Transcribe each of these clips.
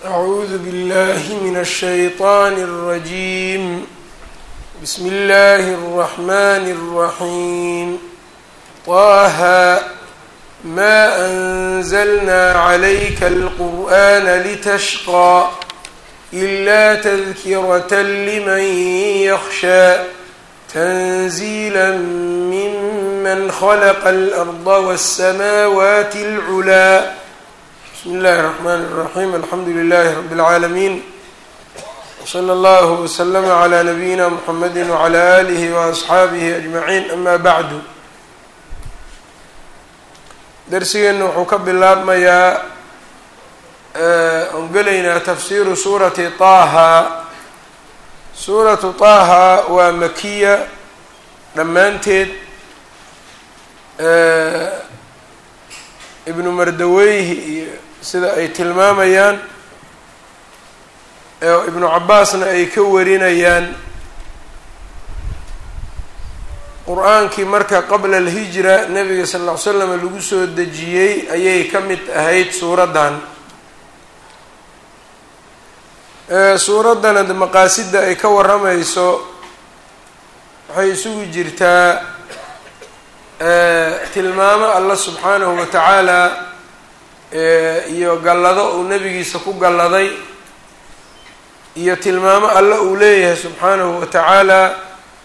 أعوذ بالله من الشيطان الرجيم بسم الله الرحمن الرحيم طه ما أنزلنا عليك القرآن لتشقى إلا تذكرة لمن يخشى تنزيلا ممن خلق الأرض والسماوات العلى بسم الله الرحمن الرحيم الحمد لله رب العالمين وصلى الله وسلم على نبيina mحamedi وعlى آله وأصxaabihi أجمعين أma bعd darsigeena wuxuu ka bilaabmayaa on gelaynaa tafsiru suurati طaha suuratu طaha waa makiya dhammaanteed ibnu mardaweyhi iyo sida ay tilmaamayaan ibnu cabaasna ay ka warinayaan qur-aankii marka qabla alhijra nabiga sal ll ly slam lagu soo dejiyey ayay ka mid ahayd suuraddan suuraddana maqaasidda ay ka waramayso waxay isugu jirtaa tilmaamo allah subxaanahu wa tacaala iyo gallado uu nebigiisa ku galladay iyo tilmaamo alla uu leeyahay subxaanahu wa tacaala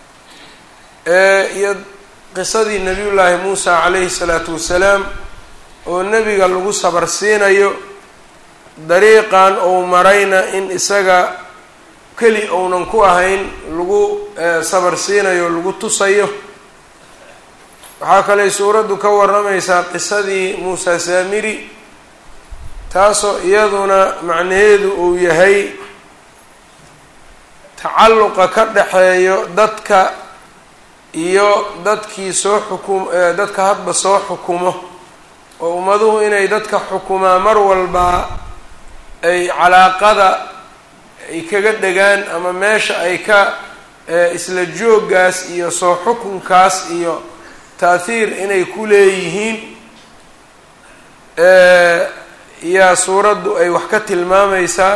iyo qisadii nabiyullaahi muusa calayhi salaatu wasalaam oo nebiga lagu sabar siinayo dariiqan uu marayna in isaga keli ounan ku ahayn lagu sabar siinayo lagu tusayo waxaa kaley suuraddu ka waramaysaa qisadii muusa saamiri taasoo iyaduna macnaheedu uu yahay tacalluqa ka dhexeeyo dadka iyo dadkii soo xukum dadka hadba soo xukumo oo ummaduhu inay dadka xukumaa mar walba ay calaaqada ay kaga dhegaan ama meesha ay ka isla jooggaas iyo soo xukunkaas iyo taahiir inay ku leeyihiin yaa suuraddu ay wax ka tilmaamaysaa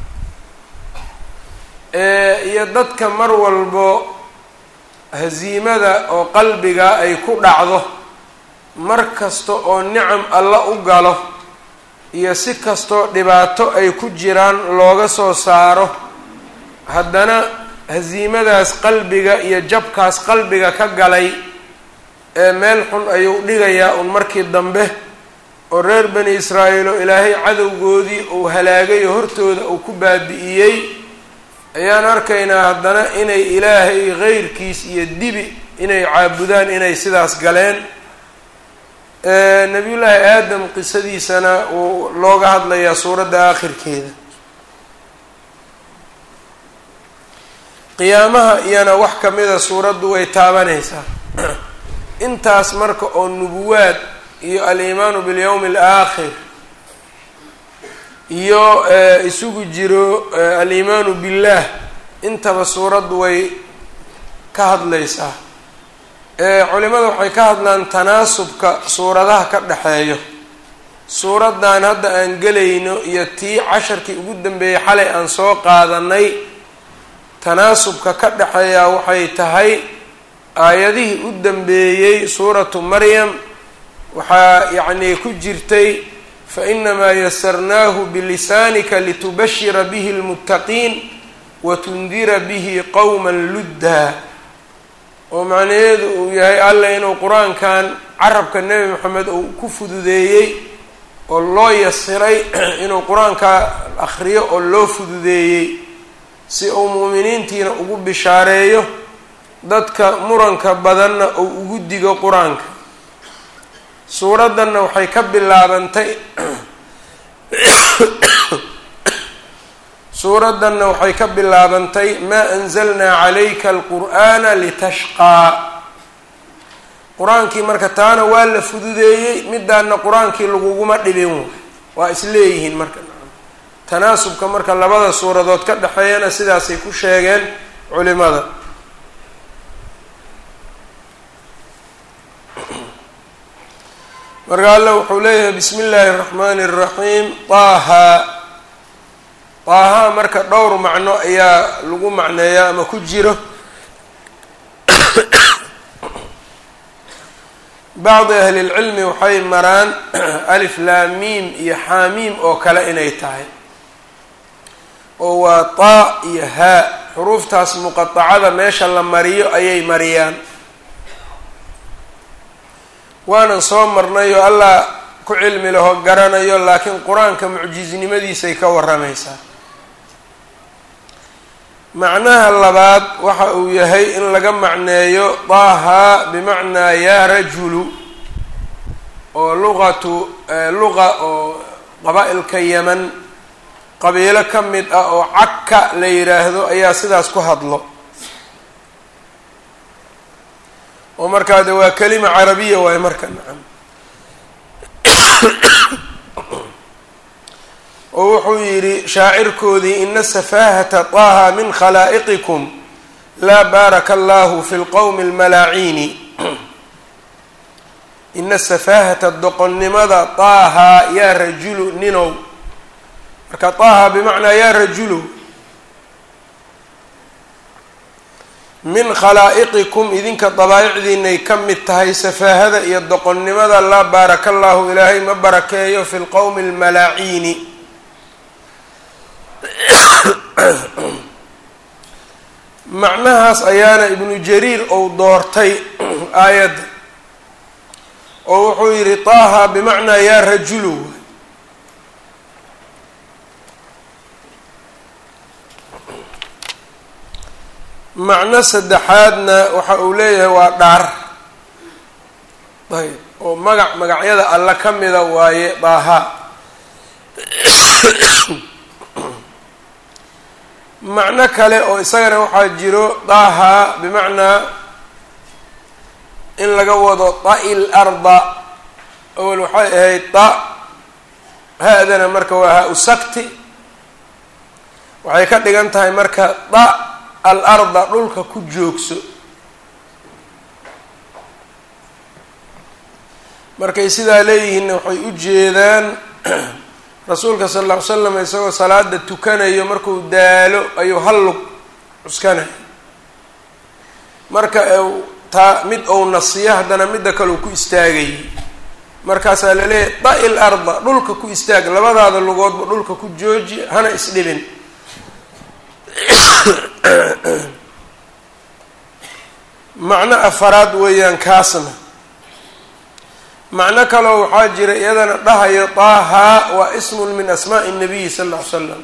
iyo dadka mar walbo hasiimada oo qalbiga ay ku dhacdo mar kasta oo nicam alla u galo iyo si kastoo dhibaato ay ku jiraan looga soo saaro haddana hasiimadaas qalbiga iyo jabkaas qalbiga ka galay ee meel xun ayuu dhigayaa un markii dambe oo reer bani israa'iil oo ilaahay cadowgoodii uu halaagayo hortooda uu ku baabi'iyey ayaan arkaynaa haddana inay ilaahay keyrkiis iyo dibi inay caabudaan inay sidaas galeen nabiyullaahi aadam qisadiisana uu looga hadlayaa suuradda aakhirkeeda qiyaamaha iyana wax kamida suuraddu way taabanaysaa intaas marka oo nubuwaad iyo aliimaanu bilyawmi alaakhir iyo isugu jiro aliimaanu billaah intaba suuraddu way ka hadlaysaa culimada waxay ka hadlaan tanaasubka suuradaha ka dhexeeyo suuraddan hadda aan gelayno iyo tii casharkii ugu dambeeyey xalay aan soo qaadanay tanaasubka ka dhexeeyaa waxay tahay aayadihii u dambeeyey suuratu maryam waxaa yacnii ku jirtay fainamaa yasarnaahu bilisaanika litubashira bihi lmuttaqiin watundira bihi qowma luddaa oo macnaheedu uu yahay alla inuu qur-aankan carabka nebi moxamed uu ku fududeeyey oo loo yasiray inuu qur-aanka akhriyo oo loo fududeeyey si uu mu'miniintiina ugu bishaareeyo dadka muranka badanna uu ugu digo qur-aanka suuraddanna waxay ka bilaabantay suuraddanna waxay ka bilaabantay maa anzalnaa calayka alqur'aana litashqaa qur-aankii marka taana waa la fududeeyey midaana qur-aankii laguguma dhibin waa isleeyihiin marka tanaasubka marka labada suuradood ka dhexeeyana sidaasay ku sheegeen culimada marka alla wuxuu leeyahay bismi illaahi اraxmaani الraxiim طaha daaha marka dhowr macno ayaa lagu macneeyaa ama ku jiro bacdi ahlilcilmi waxay maraan alif laamiim iyo xaamiim oo kale inay tahay oo waa taa iyo haa xuruuftaas muqatacada meesha la mariyo ayay mariyaan waanan soo marnay oo allah ku cilmi laho garanayo laakiin qur-aanka mucjisnimadiisay ka waramaysaa macnaha labaad waxa uu yahay in laga macneeyo daaha bimacnaa yaa rajulu oo luqatu luqa oo qabaa-ilka yeman qabiilo ka mid ah oo cagka la yidhaahdo ayaa sidaas ku hadlo oo markaa de waa kelima carabiya waayo marka nacam oo wuxuu yidhi shaacirkoodii ina safaahata taaha min khalaa'iqikum laa baaraka allahu fi lqowmi almalaaciini ina safaahata doqonnimada taaha yaa rajulu ninow marka taaha bimacnaa yaa rajulu min khalaa'iqikum idinka dabaa'icdiinay ka mid tahay safaahada iyo doqonnimada laa baaraka allahu ilaahay ma barakeeyo fi lqowmi almalaaciini macnahaas ayaana ibnu jariir ou doortay aayadda oo wuxuu yidhi taaha bimacnaa yaa rajulu macno saddexaadna waxa uu leeyahay waa dhaar ayb oo magac magacyada alle ka mida waaye daaha macno kale oo isagana waxaa jiro daaha bimacnaa in laga wado ta-il arda awel waxay ahayd ta ha-dana marka waa ha-u sakti waxay ka dhigan tahay marka da al arda dhulka ku joogso markay sidaa leeyihiinna waxay u jeedaan rasuulka sala alla ly slam isagoo salaada tukanayo markuu daalo ayuu hallug cuskanayo marka taa mid ou nasiyo haddana midda kale uu ku istaagayay markaasaa laleeyahay da-il arda dhulka ku istaag labadaada lugoodba dhulka ku jooji hana isdhibin macno afaraad weeyaan kaasna macno kaloo waxaa jira iyadana dhahayo taaha waa ismun min asmaa'i nabiyi sala alla ly slam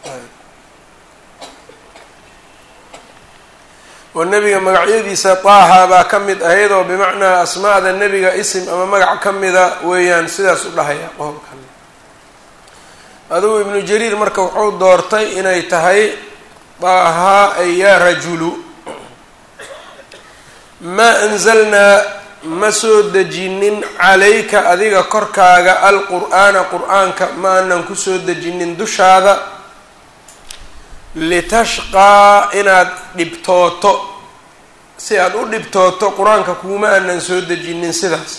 oo nebiga magacyadiisa taaha baa ka mid ahayd oo bimacnaa asmaada nebiga isim ama magac ka mida weeyaan sidaas u dhahaya qowlkan adugu ibnu jariir marka wuxuu doortay inay tahay taaha ay yaa rajulu maa anzalnaa ma soo dejinin calayka adiga korkaaga alqur'aana qur-aanka ma aanan kusoo dejinin dushaada litashqaa inaad dhibtooto si aada u dhibtooto qur-aanka kuuma aanan soo dejinin sidaas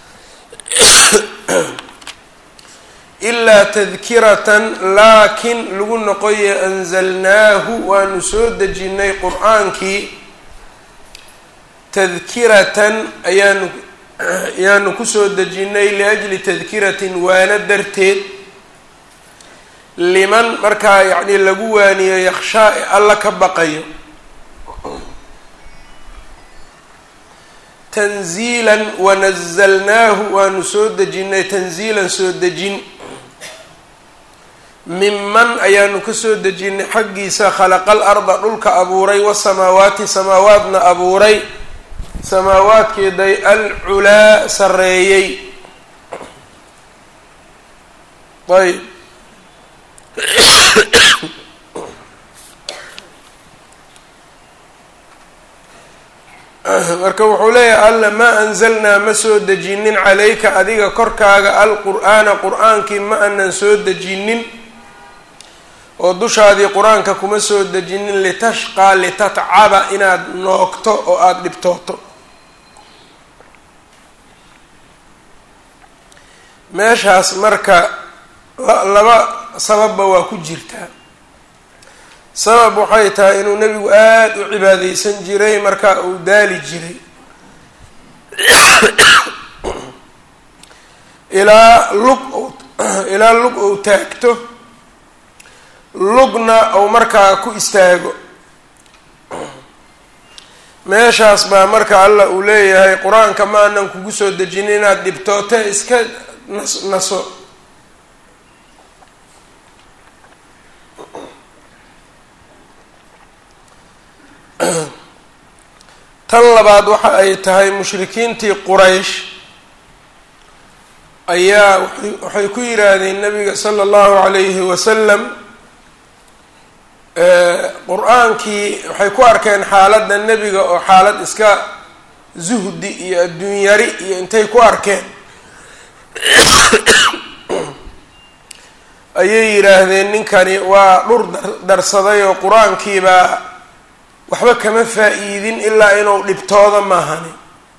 ilaa tadkiratan laakin lagu noqoye anzalnaahu waanu soo dejinnay qur-aankii tadkiratan ayaanu ayaanu kusoo dejinnay liajli tadkiratin waana darteed liman markaa yacni lagu waaniyo yakshaa e alla ka baqayo tanziilan wanazalnaahu waanu soo dejinnay tanziilan soo dejin minman ayaanu ka soo dejinnay xaggiisa khalaqal arda dhulka abuuray wasamaawaati samaawaadna abuuray samaawaadkeeday alculaa sarreeyey ayb marka wuxuu leeyahay alla maa anzalnaa ma soo dejinin calayka adiga korkaaga alqur'aana qur-aankii ma aanan soo dejinin oo dushaadii qur-aanka kuma soo dejinin litashqaa litatcaba inaad noogto oo aada dhibtooto meeshaas marka laba sababba waa ku jirtaa sabab waxay tahay inuu nebigu aada u cibaadeysan jiray marka uu daali jiray ilaa lug ilaa lug uu taagto lugna uu markaa ku istaago meeshaas baa marka alla uu leeyahay qur-aanka ma anan kugu soo dejin inaad dhibtoote iska nas naso tan labaad waxa ay tahay mushrikiintii quraysh ayaa waxay ku yidhaahdeen nabiga sala allahu calayhi wasalam qur-aankii waxay ku arkeen xaaladda nebiga oo xaalad iska zuhdi iyo adduunyari iyo intay ku arkeen ayay yidhaahdeen ninkani waa dhur darsaday oo qur-aankiibaa waxba kama faa-iidin ilaa inuu dhibtooda maahani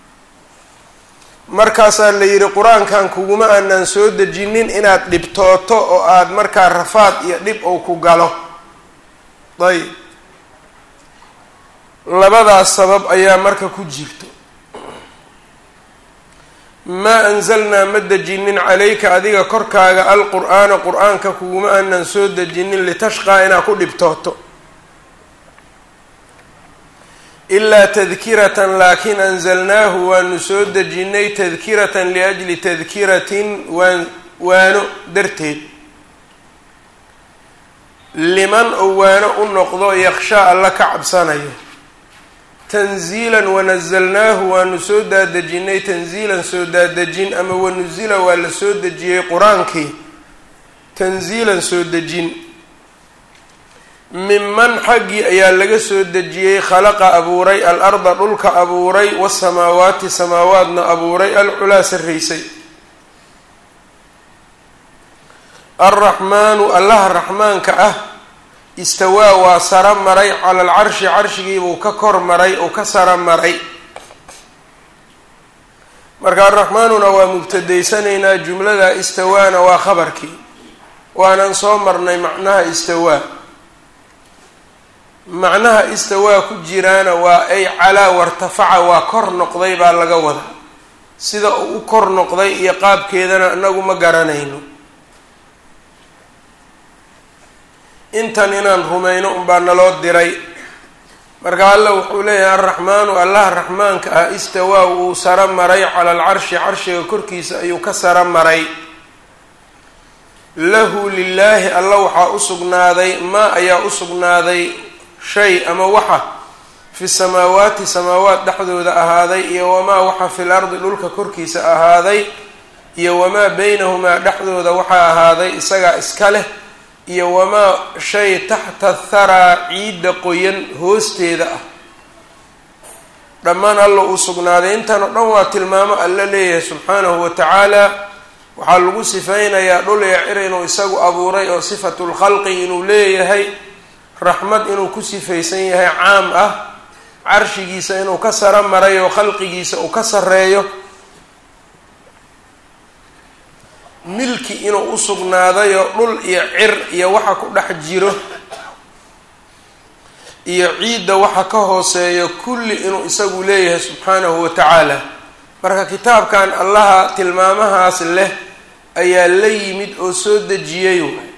markaasaa la yidhi qur-aankan kuguma aanan soo dejinin inaad dhibtooto oo aada markaa rafaad iyo dhib ou ku galo ayb labadaas sabab ayaa marka ku jirto maa anzalnaa ma dejinin calayka adiga korkaaga alqur-aana qur-aanka kuguma aanan soo dejinin litashqaa inaad ku dhibtooto ilaa tadkiratan laakiin anzalnaahu waanu soo dejinay tadkiratan liajli tadkiratin waan waano darteed liman ou waano u noqdo yakshaa alla ka cabsanayo tanziilan wanazalnaahu waanu soo daadejinay tanziilan soo daadejin ama wanusila waa la soo dejiyey qur-aankii tanziilan soo dejin minman xaggii ayaa laga soo dejiyey khalaqa abuuray al-arda dhulka abuuray wasamaawaati samaawaadna abuuray alculaa sarraysay alraxmaanu allaha raxmaanka ah istawaa waa saro maray cala alcarshi carshigiibuu ka kor maray uu ka saro maray marka alraxmaanuna waa mubtadaysanaynaa jumlada istawaana waa khabarkii waanan soo marnay macnaha istawaa macnaha istawaa ku jiraana waa ay calaa wartafaca waa kor noqday baa laga wada sida uu u kor noqday iyo qaabkeedana inagu ma garanayno intan inaan rumayno unbaa naloo diray marka alla wuxuu leeyahay alraxmaanu allaha raxmaanka ah istawaa wuu saro maray cala alcarshi carshiga korkiisa ayuu ka saro maray lahu lilaahi alla waxaa u sugnaaday maa ayaa u sugnaaday shay ama waxa fi samaawaati samaawaat dhexdooda ahaaday iyo wamaa waxa fil ardi dhulka korkiisa ahaaday iyo wamaa beynahumaa dhexdooda waxaa ahaaday isagaa iska leh iyo wamaa shay taxta tharaa ciidda qoyan hoosteeda ah dhammaan alla uu sugnaaday intan oo dhan waa tilmaamo alla leeyahay subxaanahu wa tacaala waxaa lagu sifeynayaa dhul ee cir inuu isagu abuuray oo sifatulkhalqi inuu leeyahay raxmad inuu ku sifaysan yahay caam ah carshigiisa inuu ka saro maray oo khalqigiisa uu ka sarreeyo milki inuu u sugnaadayo dhul iyo cir iyo waxa ku dhex jiro iyo ciidda waxa ka hooseeyo kulli inuu isagu leeyahay subxaanahu wa tacaala marka kitaabkan allaha tilmaamahaas leh ayaa la yimid oo soo dejiyay waay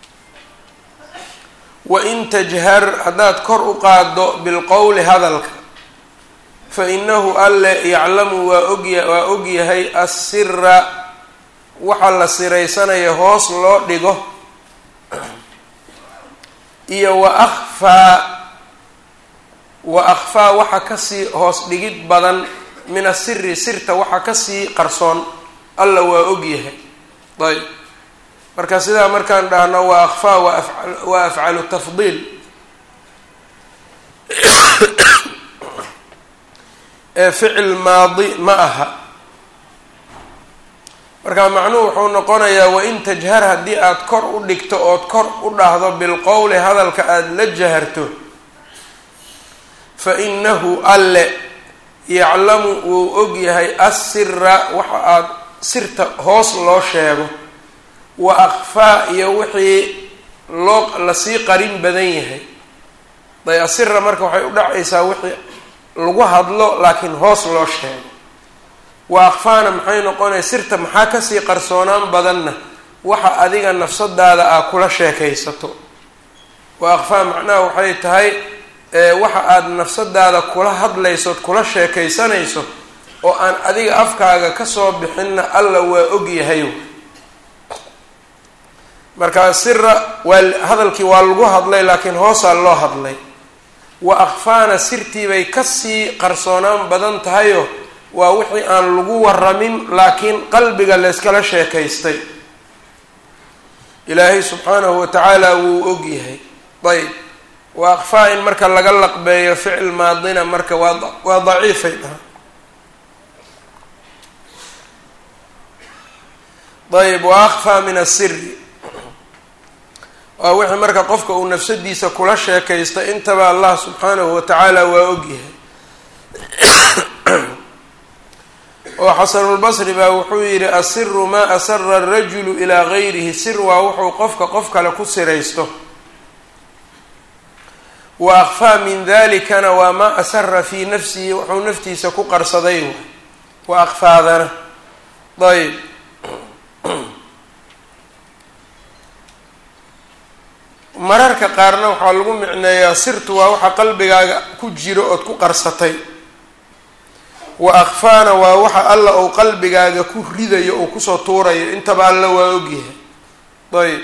wain tajhar haddaad kor u qaaddo bilqowli hadalka fa inahu alle yaclamu waa ogya waa ogyahay assira waxa la siraysanaya hoos loo dhigo iyo wa akhfaa wa akhfaa waxa kasii hoos dhigid badan min asiri sirta waxa kasii qarsoon alla waa ogyahay ayb marka sidaa markaan dhahno waa akhfaa waa afcalu tafdiil ee ficil maadi ma aha marka macnuhu wuxuu noqonayaa wain tajhar haddii aada kor u dhigto ood kor u dhahdo bilqowli hadalka aada la jaharto fa inahu alle yaclamu wuu ogyahay assira waxa aada sirta hoos loo sheego wa akhfaa iyo wixii loo lasii qarin badan yahay day asira marka waxay u dhacaysaa wixii lagu hadlo laakiin hoos loo sheego wa akfaana maxay noqonaya sirta maxaa kasii qarsoonaan badanna waxa adiga nafsadaada aa kula sheekaysato wa akfaa macnaha waxay tahay waxa aada nafsadaada kula hadlaysood kula sheekaysanayso oo aan adiga afkaaga kasoo bixinna alla waa ogyahay marka sira waa hadalkii waa lagu hadlay laakiin hoosaa loo hadlay wa akfaana sirtiibay kasii qarsoonaan badan tahayo waa wixii aan lagu waramin laakiin qalbiga layskala sheekaystay ilaahay subxaanahu wa tacaala wuu og yahay ayb wa akfaa in marka laga laqbeeyo ficil maadina marka waa waa daciifay dhaha ayb wa akfaa min asiri waa wixii marka qofka uu nafsadiisa kula sheekaysta intaba allah subxaanahu wa tacaala waa ogyahay oo xasanulbasri baa wuxuu yidhi asiru maa asara arajulu ilaa gayrihi sir waa wuxuu qofka qof kale ku siraysto wa akfaa min dalikana waa maa asara fii nafsihi wuxuu naftiisa ku qarsaday wa akfaadana ayb mararka qaarna waxaa lagu micneeyaa sirtu waa waxa qalbigaaga ku jiro ood ku qarsatay wa akfaana waa waxa alla uu qalbigaaga ku ridayo oo kusoo tuurayo intaba alla waa ogyahay ayb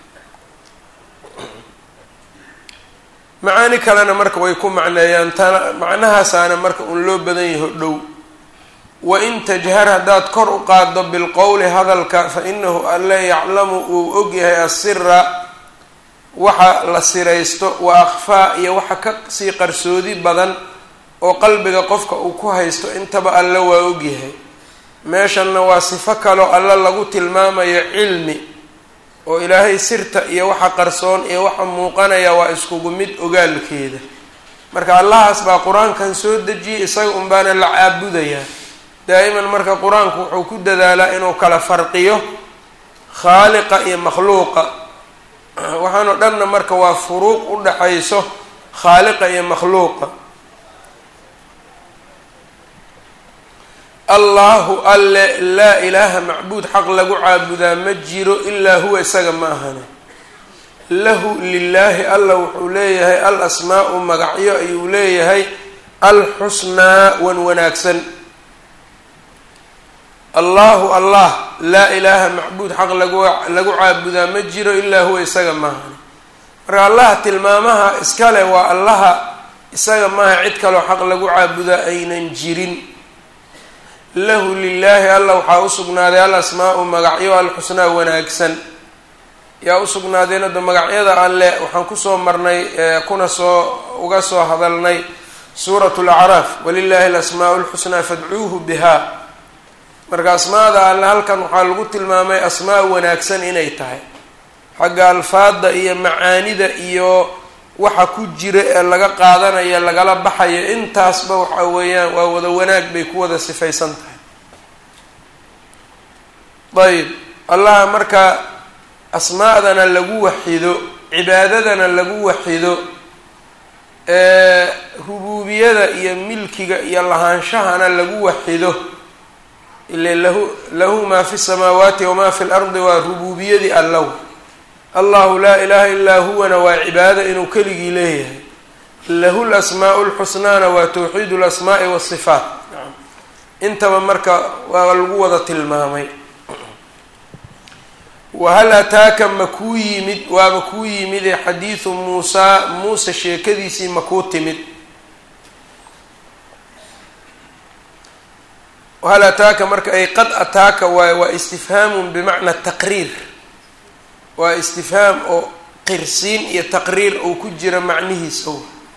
macaani kalena marka way ku macneeyaan tana macnahaasaana marka un loo badan yaho dhow wa in tajhar haddaad kor u qaaddo bilqowli hadalka fa inahu alle yaclamu uu ogyahay asira waxa la siraysto wa akfaa iyo waxa ka sii qarsoodi badan oo qalbiga qofka uu ku haysto intaba alle waa ogyahay meeshanna waa sifo kaloo alle lagu tilmaamayo cilmi oo ilaahay sirta iyo waxa qarsoon iyo waxa muuqanaya waa iskugu mid ogaalkeeda marka allahaas baa qur-aankan soo dejiyay isaga un baana la caabudayaa daa'iman marka qur-aanku wuxuu ku dadaalaa inuu kala farqiyo khaaliqa iyo makhluuqa waxaan oo dhanna marka waa furuuq u dhaxayso khaaliqa iyo makhluuqa allahu alle laa ilaaha macbuud xaq lagu caabudaa ma jiro ilaa huwa isaga ma ahane lahu lilaahi alla wuxuu leeyahay al asmaau magacyo ayuu leeyahay alxusnaa wan wanaagsan allahu allah laa ilaaha macbuud xaq lagu lagu caabudaa ma jiro ilaa huwa isaga maahane marka allaha tilmaamaha iskale waa allaha isaga maaha cid kaloo xaq lagu caabudaa aynan jirin lahu lilaahi alla waxaa usugnaaday al asmaau magacyo alxusnaa wanaagsan yaa usugnaadeen hadda magacyada alle waxaan kusoo marnay kuna soo uga soo hadalnay suurat lacraaf walilaahi alasmaau lxusnaa fadcuuhu biha marka asmaada alle halkan waxaa lagu tilmaamay asmaa wanaagsan inay tahay xagga alfaada iyo macaanida iyo waxa ku jira ee laga qaadanayo lagala baxayo intaasba waxa weeyaan waa wada wanaag bay ku wada sifaysan tahay ayb allaha marka asmaadana lagu waxido cibaadadana lagu waxido rubuubiyada iyo milkiga iyo lahaanshahana lagu waxido ile lahu lahu maa fi samaawaati wamaa fi lardi waa rubuubiyadii allow allahu laa ilaha illaa huwana waa cibaado inuu keligii leeyahay lahu lasmaau lxusnaana waa tawxiid lasmaai wasifaat intaba marka waa lagu wada tilmaamay wahal ataaka ma kuu yimid waaba kuu yimide xadiidu muusaa muuse sheekadiisii ma kuu timid wahal ataaka marka ay qad ataaka waay waa istifhaamun bimacna taqriir waa istifhaam oo qirsiin iyo taqriir uu ku jira macnihiisa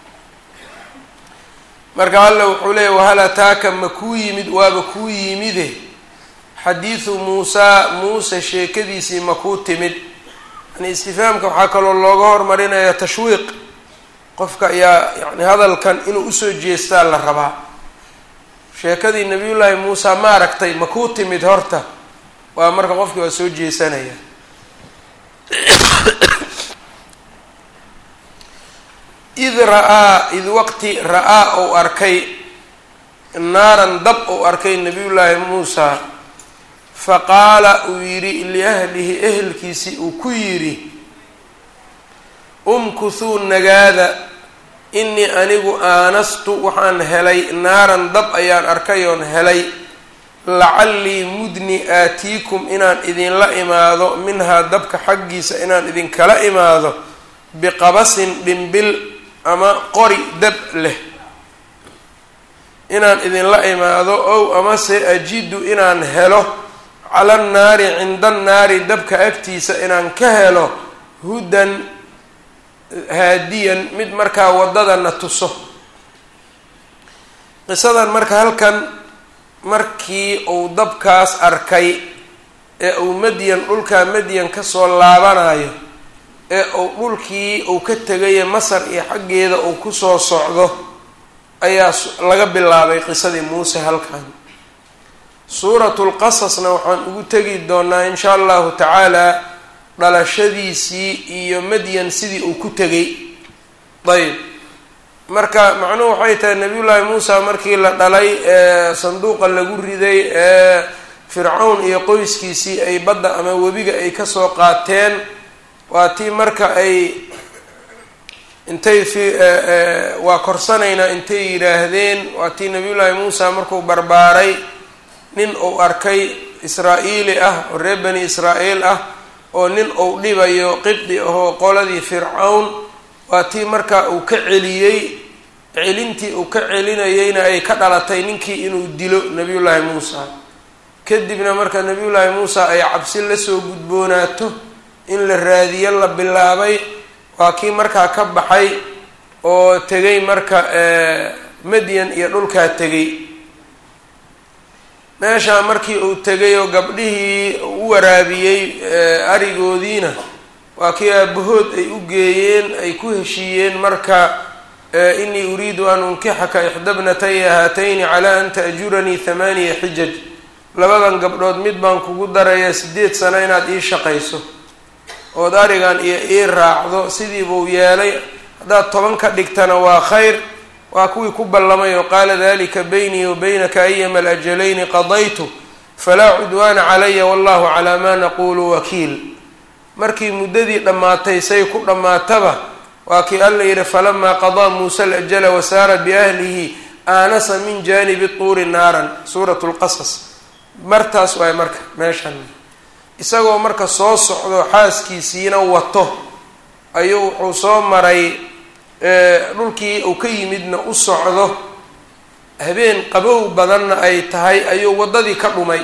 marka alla wuxuu leeyay wahal ataaka ma kuu yimid waaba kuu yimide xadiidu muusaa muuse sheekadiisii ma kuu timid yani istifhaamka waxaa kaloo looga hormarinaya tashwiiq qofka ayaa yani hadalkan inuu usoo jeestaa la rabaa sheekadii nabiyullaahi muusa ma aragtay ma kuu timid horta waa marka qofkii waa soo jeesanaya id ra-aa id waqti ra-aa ou arkay naaran dab ou arkay nabiyullaahi muusa fa qaala uu yidhi liahlihi ehelkiisii uu ku yidhi umkuthuu nagaada innii anigu aanastu waxaan helay naaran dab ayaan arkay oon helay lacallii mudni aatiikum inaan idinla imaado minhaa dabka xaggiisa inaan idinkala imaado biqabasin dhimbil ama qori dab leh inaan idinla imaado ow amase ajidu inaan helo cala annaari cinda annaari dabka agtiisa inaan ka helo hudan haadiyan mid markaa waddadana tuso qisadan marka halkan markii uu dabkaas arkay ee uu madyan dhulkaa madyan kasoo laabanayo ee uu dhulkii uu ka tegaye masar iyo xaggeeda uu kusoo socdo ayaa laga bilaabay qisadii muuse halkan suuratul qasasna waxaan ugu tegi doonaa insha allahu tacaala dhalashadiisii iyo madyan sidii uu ku tegay ayb marka macnuhu waxay tahay nabiyullaahi muusa markii la dhalay ee sanduuqa lagu riday ee fircawn iyo qoyskiisii ay badda ama webiga ay kasoo qaateen waa tii marka ay intay fi waa korsanaynaa intay yidhaahdeen waa tii nabiyullaahi muusa markuu barbaaray nin uu arkay israa-iili ah oo reer bani israa'iil ah oo nin uu dhibayo qibdi ahoo qoladii fircawn waa tii marka uu ka celiyey celintii uu ka celinayeyna ay ka dhalatay ninkii inuu dilo nabiyullaahi muusa kadibna marka nabiyullaahi muusa ay cabsi lasoo gudboonaato in la raadiyo la bilaabay waa kii markaa ka baxay oo tegay marka madyan iyo dhulkaa tegay meeshaa markii uu tegay oo gabdhihii u waraabiyey arigoodiina waa kii aabahood ay u geeyeen ay ku heshiiyeen marka inii uriidu an unkixaka ixdabnataya haatayni calaa an ta'juranii thamaaniya xijaj labadan gabdhood mid baan kugu darayaa sideed sano inaad ii shaqayso ood arigan iyo ii raacdo sidii buu yeelay haddaad toban ka dhigtana waa khayr waa kuwii ku ballamay oo qaala dalika baynii wa baynaka ayama alajalayni qadaytu falaa cudwaana calaya wallahu calaa maa naquulu wakiil markii muddadii dhammaatay say ku dhammaataba waa kii alla yidhi falamaa qadaa muusa alajala wasaara biahlihi aanasa min jaanibi tuuri naaran suuratu lqasas martaas waay marka meeshan isagoo marka soo socdo xaaskiisiina wato ayuu wuxuu soo maray dhulkii uu ka yimidna u socdo habeen qabow badanna ay tahay ayuu waddadii ka dhumay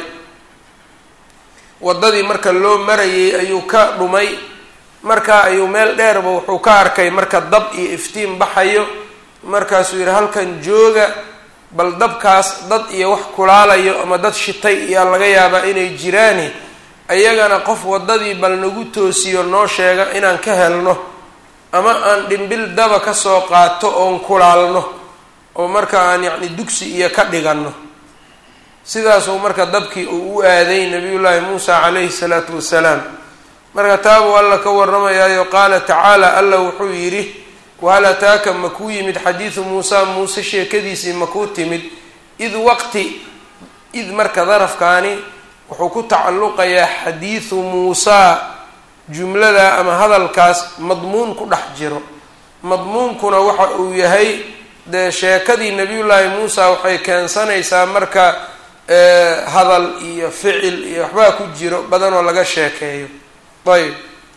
waddadii marka loo marayay ayuu ka dhumay marka ayuu meel dheerba wuxuu ka arkay marka dab iyo iftiin baxayo markaasuu yidhi halkan jooga bal dabkaas dad iyo wax kulaalayo ama dad shitay iyaa laga yaabaa inay jiraani ayagana qof waddadii bal nagu toosiyo noo sheega inaan ka helno ama aan dhimbil daba kasoo qaato oon kulaalno oo marka aan yacni dugsi iyo ka dhiganno sidaasuu marka dabkii uu u aaday nabiyullaahi muusa calayhi salaatu wasalaam marka taabuu alla ka warramayaayo qaala tacaala alla wuxuu yidhi wahal ataaka makuu yimid xadiidu muusa muuse sheekadiisii makuu timid id waqti id marka darafkaani wuxuu ku tacalluqayaa xadiidu muusaa jumlada ama hadalkaas madmuun ku dhex jiro madmuunkuna waxa uu yahay dee sheekadii nabiyullaahi muusa waxay keensanaysaa marka hadal iyo ficil iyo waxbaa ku jiro badanoo laga sheekeeyo ayb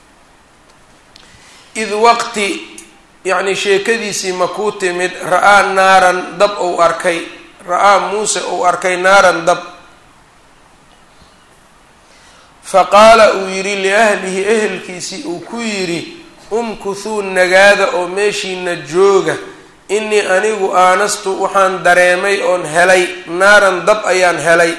id waqti yacni sheekadiisii makuu timid ra-aa naaran dab ou arkay ra-aa muuse ou arkay naaran dab fa qaala uu yidhi liahlihi ehelkiisii uu ku yidhi umkuthuu nagaada oo meeshiina jooga innii anigu aanastu waxaan dareemay oon helay naaran dab ayaan helay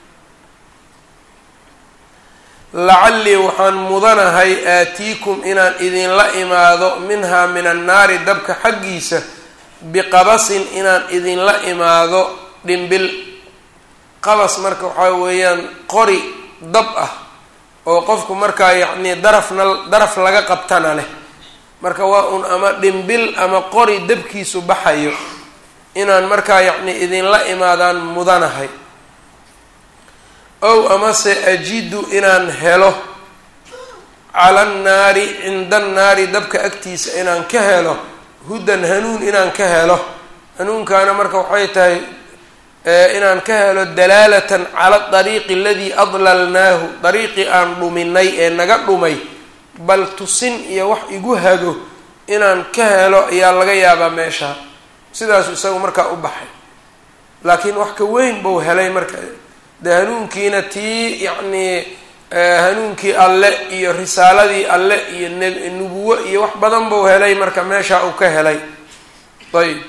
lacallii waxaan mudanahay aatiikum inaan idinla imaado minhaa min annaari dabka xaggiisa biqabasin inaan idinla imaado dhimbil qabas marka waxaa weeyaan qori dab ah oo qofku markaa yacnii darafna daraf laga qabtana leh marka waa un ama dhimbil ama qori dabkiisu baxayo inaan markaa yacni idinla imaadaan mudanahay ow amase ajidu inaan helo cala annaari cinda annaari dabka agtiisa inaan ka helo hudan hanuun inaan ka helo hanuunkaana marka waxay tahay inaan ka helo dalaalatan cala dariiqi aladii adlalnaahu dariiqii aan dhuminay ee naga dhumay bal tusin iyo wax igu hago inaan ka helo ayaa laga yaabaa meesha sidaasu isagu markaa u baxay laakiin wax ka weyn buu helay marka dee hanuunkiina tii yacnii hanuunkii alle iyo risaaladii alle iyo nubuwo iyo wax badan buu helay marka meeshaa uu ka helay ayb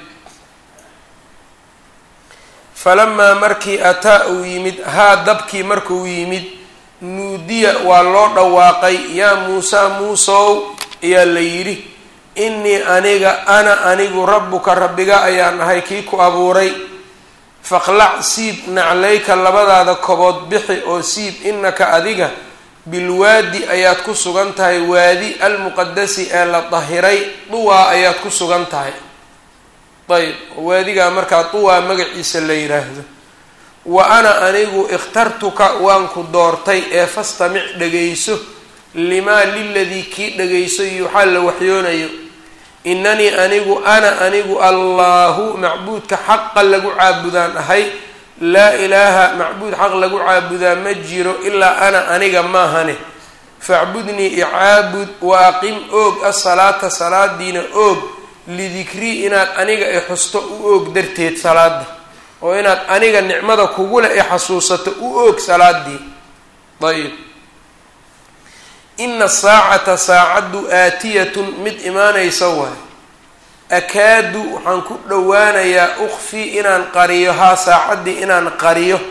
falamaa markii ataa uu yimid haa dabkii markuu yimid nuudiya waa loo dhawaaqay yaa muusaa muusow ayaa la yidhi innii aniga ana anigu rabbuka rabbiga ayaan ahay kii ku abuuray faqlac siib naclayka labadaada kobood bixi oo siib innaka adiga bilwaadi ayaad ku sugan tahay waadi almuqadasi ee la dahiray duwaa ayaad ku sugan tahay ayb waadigaa markaa duwaa magaciisa la yidhaahdo wa ana anigu ikhtartuka waan ku doortay ee fastamic dhagayso limaa liladii kii dhagayso yuuxaa la waxyoonayo inanii anigu ana anigu allaahu macbuudka xaqa lagu caabudaan ahay laa ilaaha macbuud xaq lagu caabudaa ma jiro ilaa ana aniga maahane facbudnii icaabud wa aqim oog asalaata salaadiina oog lidikrii inaad aniga i xusto u oog darteed salaada oo inaad aniga nicmada kugule i xasuusato u oog salaadii ayb ina saacata saacaddu aatiyatun mid imaanaysa waay akaadu waxaan ku dhowaanayaa ukfi inaan qariyo haa saacaddii inaan qariyo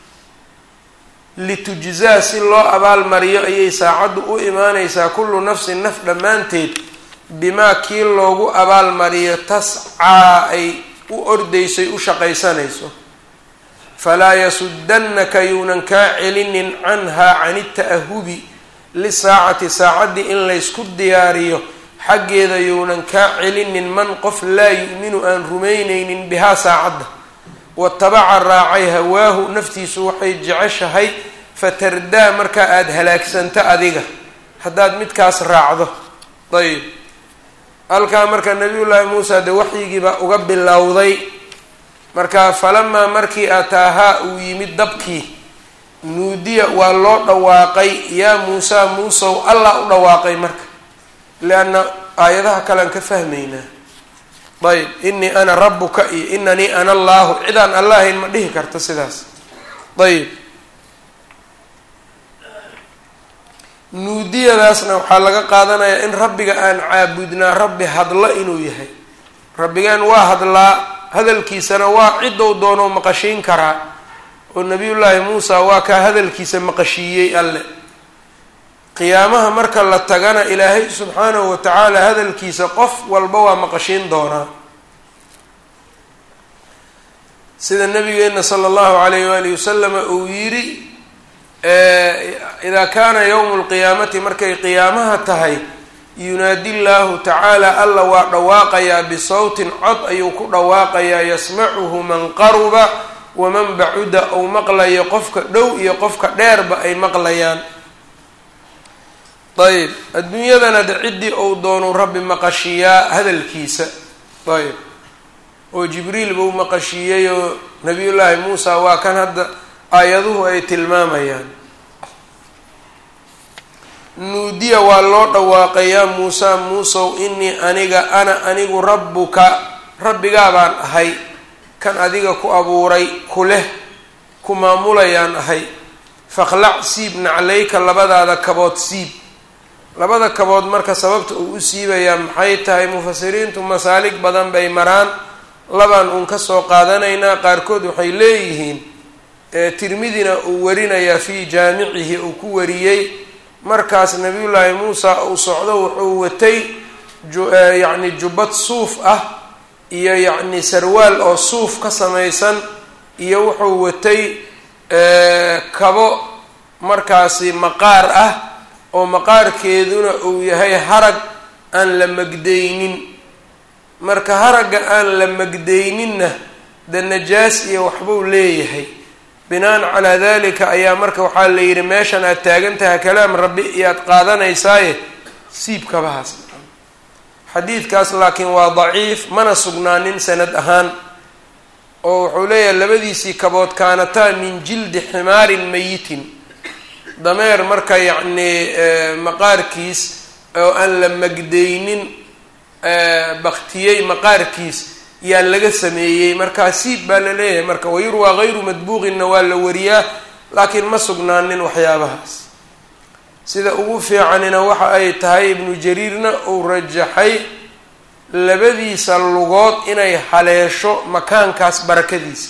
litujzaa si loo abaalmariyo ayay saacaddu u imaanaysaa kullu nafsin naf dhammaanteed bimaa kii loogu abaalmariyo tascaa ay u ordaysoy u shaqaysanayso falaa yasudannaka yuunan kaa celinin canhaa can ita'ahubi lisaacati saacaddii in laysku diyaariyo xaggeeda yuunan kaa celinin man qof laa yu'minu aan rumaynaynin bihaa saacadda watabaca raacay hawaahu naftiisu waxay jeceshahay fatardaa markaa aada halaagsanto adiga haddaad midkaas raacdo ayb halkaa marka nabiyullaahi muusa dee waxyigiibaa uga bilowday marka falamaa markii ataahaa uu yimid dabkii nuudiya waa loo dhawaaqay yaa muusaa muusow allah u dhawaaqay marka lianna aayadaha kalean ka fahmaynaa ayb inii ana rabuka iyo inanii ana allaahu cidaan allahayn ma dhihi karta sidaas ayb nuudiyadaasna waxaa laga qaadanayaa in rabbiga aan caabudnaa rabbi hadlo inuu yahay rabbigeen waa hadlaa hadalkiisana waa ciddou doonoo maqashiin karaa oo nabiyullaahi muusa waa kaa hadalkiisa maqashiiyey alle qiyaamaha marka la tagana ilaahay subxaanahu wa tacaala hadalkiisa qof walba waa maqashiin doonaa sida nabigeena sala allahu alayh waalihi wasalama uu yidhi idaa kaana yowmu lqiyaamati markay qiyaamaha tahay yunaadi llaahu tacaala alla waa dhawaaqayaa bisawtin cod ayuu ku dhawaaqayaa yasmacuhu man qaruba waman bacuda ou maqlayo qofka dhow iyo qofka dheerba ay maqlayaan ayb adduunyadana de ciddii ou doonu rabbi maqashiiyaa hadalkiisa ayb oo jibriil buu maqashiiyey oo nabiyullaahi muusa waa kan hadda aayaduhu ay tilmaamayaan nuudiya waa loo dhawaaqayaa muusa muusow inii aniga ana anigu rabbuka rabbigaa baan ahay kan adiga ku abuuray ku leh ku maamulayaan ahay faqlac siib naclayka labadaada kabood siib labada kabood marka sababta uu u siibayaa maxay tahay mufasiriintu masaalig badan bay maraan labaan uun kasoo qaadanaynaa qaarkood waxay leeyihiin tirmidina uu warinayaa fii jaamicihi uu ku wariyey markaas nabiyullaahi muusa uu socdo wuxuu watay yacni jubbad suuf ah iyo yacni sarwaal oo suuf ka samaysan iyo wuxuu watay kabo markaasi maqaar ah oo maqaarkeeduna uu yahay harag aan la magdaynin marka haragga aan la magdayninna de najaas iyo waxbuu leeyahay binaan calaa dalika ayaa marka waxaa la yidhi meeshan aad taagan tahay kalaam rabbi iyo aad qaadanaysaaye siib kabahaas xadiidkaas laakiin waa daciif mana sugnaanin sanad ahaan oo wuxuu leeyahay labadiisii kabood kaanataa min jildi ximaarin mayitin dameer marka yacnii maqaarkiis oo aan la magdaynin baktiyey maqaarkiis yaa laga sameeyey markaa siib baa la leeyahay marka wayurwaa hayru madbuuqinna waa la wariyaa laakiin ma sugnaanin waxyaabahaas sida ugu fiicanina waxa ay tahay ibnu jariirna uu rajaxay labadiisa lugood inay haleesho makaankaas barakadiisa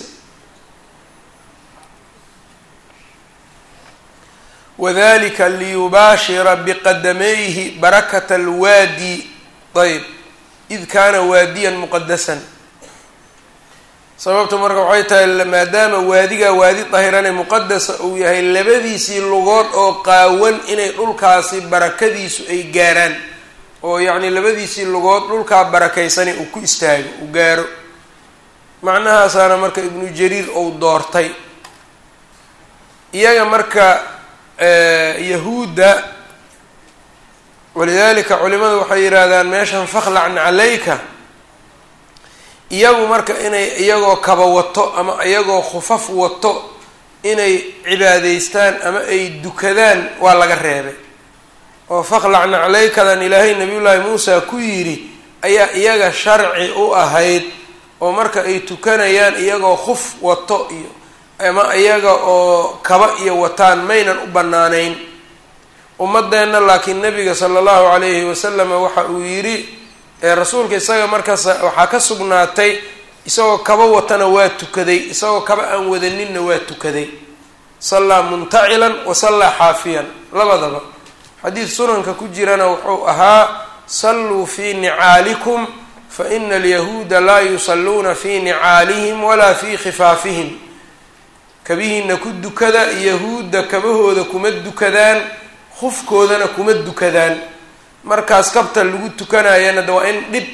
wadalika liyubaashira biqadamayhi barakata alwaadi ayb id kaana waadiyan muqadasan sababta marka waxay tahay maadaama waadigaa waadi dahirane muqadasa uu yahay labadiisii lugood oo qaawan inay dhulkaasi barakadiisu ay gaaraan oo yacni labadiisii lugood dhulkaa barakaysani uu ku istaago uu gaaro macnahaasaana marka ibnu jariir ou doortay iyaga marka yahuudda walidalika culimadu waxay yidhaahdaan meeshan fakhlacna calayka iyagu marka inay iyagoo kaba wato ama iyagoo khufaf wato inay cibaadaystaan ama ay dukadaan waa laga reebay oo fakhlacna calaykadan ilaahay nabiyullaahi muusa ku yidhi ayaa iyaga sharci u ahayd oo marka ay tukanayaan iyagoo khuf wato iyo ama iyaga oo kaba iyo wataan maynan u bannaanayn ummadeenna laakiin nabiga sala allahu calayhi wasalama waxa uu yidhi rasuulka isaga markaas waxaa ka sugnaatay isagoo kaba watana waa tukaday isagoo kaba aan wadaninna waa tukaday sallaa muntacilan wa sallaa xaafiyan labadaba xadiid sunanka ku jirana wuxuu ahaa salluu fii nicaalikum fa ina alyahuuda laa yusalluuna fii nicaalihim walaa fii khifaafihim kabihiina ku dukada yahuudda kabahooda kuma dukadaan khufkoodana kuma dukadaan markaas kabta lagu tukanayana de waa in dhib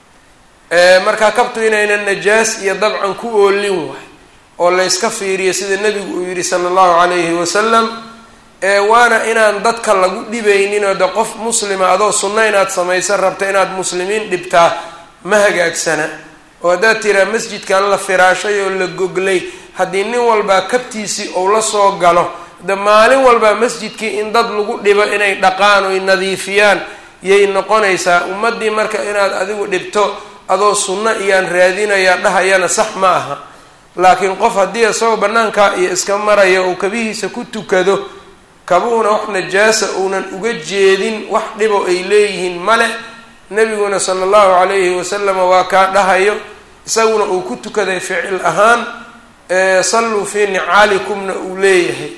markaa kabtu inaynan najaas iyo dabcan ku oolin waay oo layska fiiriyo sida nebigu uu yidhi sala allahu calayhi wasalam waana inaan dadka lagu dhibaynin oo de qof muslima adoo sunno inaad samaysan rabta inaad muslimiin dhibtaa ma hagaagsana oo haddaad tiraa masjidkan la firaashay oo la goglay haddii nin walbaa kabtiisii ou la soo galo de maalin walbaa masjidkii in dad lagu dhibo inay dhaqaan oy nadiifiyaan yay noqonaysaa ummaddii marka inaad adigu dhibto adoo sunno iyaan raadinayaa dhahayana sax ma aha laakiin qof haddii isagoo bannaankaa iyo iska maraya uu kabihiisa ku tukado kabuhuna wax najaasa uunan uga jeedin wax dhibo ay leeyihiin male nebiguna sala allahu calayhi wasalama waa kaa dhahayo isaguna uu ku tukaday ficil ahaan salluu fii nicaalikumna uu leeyahay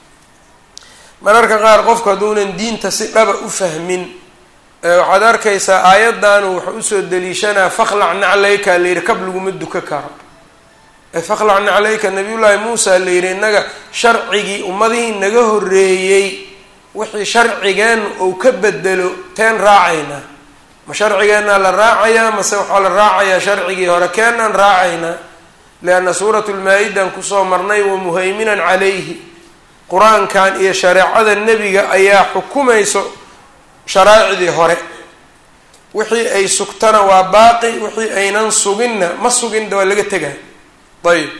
mararka qaar qofku hadduunan diinta si dhaba u fahmin waxaad arkaysaa aayaddaanu wuxuu usoo daliishanaa fakhlac naclayka la yidhi kab laguma duka karo fakhlac naclayka nabiyullaahi muusa la yidhi innaga sharcigii ummadihii naga horreeyey wixii sharcigeennu uu ka bedelo teen raacaynaa ma sharcigeennaa la raacayaa mase waxaa la raacayaa sharcigii hore keenaan raacaynaa lianna suuratu lmaa-idan kusoo marnay wa muhayminan calayhi qur-aankan iyo shareecada nebiga ayaa xukumayso sharaa'icdii hore wixii ay sugtana waa baaqi wixii aynan suginna ma suginda waa laga tegaa ayib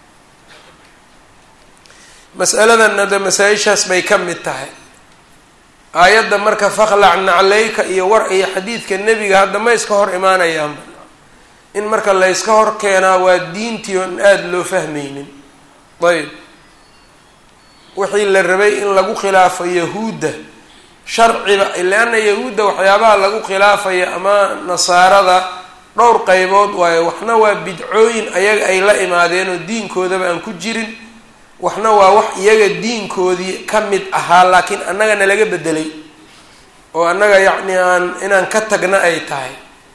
masaladanna de masaa-ishaas bay ka mid tahay aayadda marka fakhlac naclayka iyo war iyo xadiidka nebiga hadda ma iska hor imaanayaanba in marka layska hor keenaa waa diintii oon aada loo fahmaynin ayb wixii la rabay in lagu khilaafo yahuudda sharciba leanna yahuudda waxyaabaha lagu khilaafaya ama nasaarada dhowr qaybood waayo waxna waa bidcooyin ayaga ay la imaadeen oo diinkoodaba aan ku jirin waxna waa wax iyaga diinkoodii ka mid ahaa laakiin annagana laga bedelay oo annaga yacni aan inaan ka tagna ay tahay